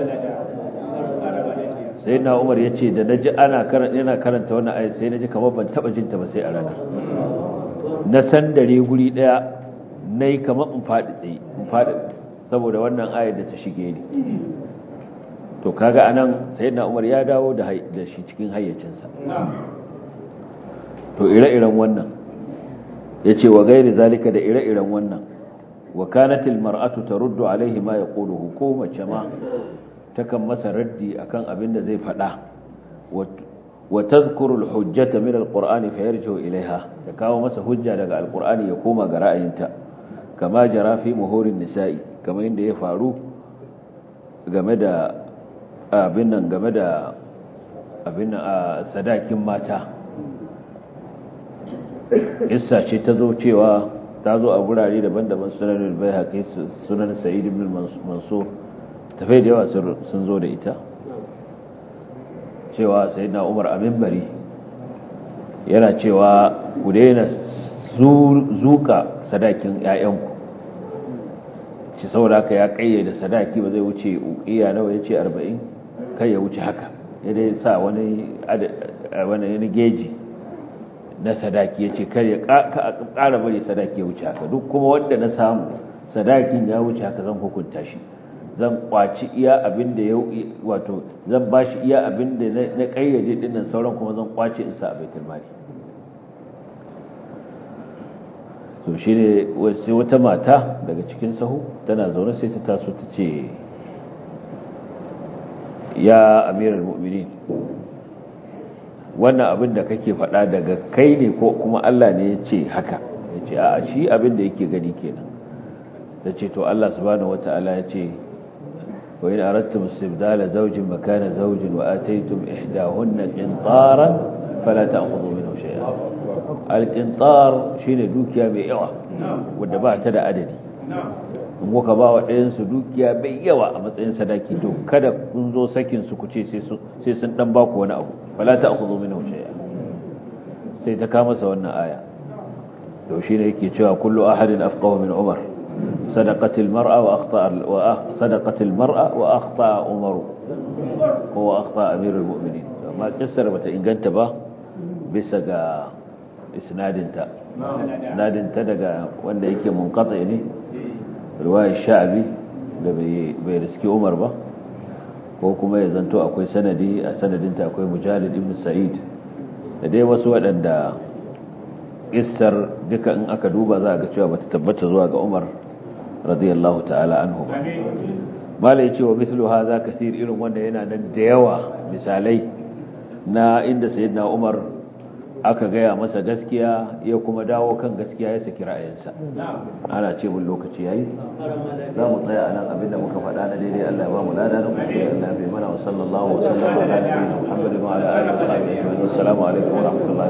sayyidina Umar yace da naji ana karanta yana karanta wannan ayat sai naji kamar ban taba jinta ba sai a ranar na san dare guri daya na yi kamar in faɗi tsaye in faɗi saboda wannan ayar da ta shige ni to kaga anan sayyidina Umar ya dawo da da shi cikin hayyacinsa to ire-iren wannan yace wa gairi zalika da ire-iren wannan wa kanatil mar'atu taruddu alaihi ma yaquluhu ko mace ma takan masa raddi akan abin da zai faɗa wa tadhkuru al-hujjata min al-qur'ani fayarji'u ilaiha ta kawo masa hujja daga al-qur'ani ya koma ga ra'ayinta kama jara fi muhurin nisa'i kamar inda ya faru game da abin nan game da abin a sadakin mata isa ce ta zo cewa ta zo a gurare daban-daban sunan bai haƙi sunan sa'id ibn mansur tafai da yawa sun zo da ita cewa sai na umar abin bari yana cewa ku daina zuka sadakin 'ya'yanku shi saboda haka ya kayyade sadaki ba zai wuce ukiya nawa ya ce 40 kai ya wuce haka ya dai sa wani wani geji na sadaki ya ce kar ya ƙara bari sadaki ya wuce haka duk kuma wanda na samu sadakin ya wuce haka zan hukunta shi zan kwaci iya abin da ya wato zan ba shi iya abin da na kayyade dinnan sauran kuma zan kwace in sa a baitul mali to shi ne sai wata mata daga cikin sahu tana zaune sai ta taso ta ce ya amiral mu'minin wannan abin da kake faɗa daga kai ne ko kuma Allah ne ya ce haka ya ce a shi abin da yake gani kenan ta ce to Allah subhanahu wata'ala ya ce wa in aradtum istibdala zawjin makana zawjin wa ataytum ihdahunna qintaran fala ta'khudhu minhu shay'a al-qintar shine dukiya mai yawa wanda ba ta da adadi in kuka ba wa ɗayansu dukiya mai yawa a matsayin sadaki to kada kun zo sakin su kuce sai sun dan baku wani abu fala ta aku zo min shay'a sai ta kama sa wannan aya to shine yake cewa kullu ahadin afqahu min umar sadaqatil mar'a wa akhta wa sadaqatil mar'a wa akhta umar ko akhta amirul mu'minin amma kissar bata inganta ba bisa ga isnadinta isnadinta daga wanda yake munqati ne riwayar sha'abi da bai riski umar ba ko kuma ya zanto akwai sanadi a sanadinta akwai mujalid ibn sa'id da dai wasu waɗanda isar duka in aka duba za a ga cewa bata tabbata zuwa ga umar radiyallahu ta'ala anhu ba mala ya ce wa mislu haza kasir irin wanda yana nan da yawa misalai na inda sayyidina umar aka gaya masa gaskiya ya kuma dawo kan gaskiya ya saki ra'ayinsa ana ce mun lokaci yayi za mu tsaya anan abinda muka faɗa na daidai Allah ya ba mu lada na kuskure Allah bai mana wa sallallahu wa sallam ala nabiyina Muhammadin wa ala alihi wa sahbihi wa sallam alaikum wa rahmatullahi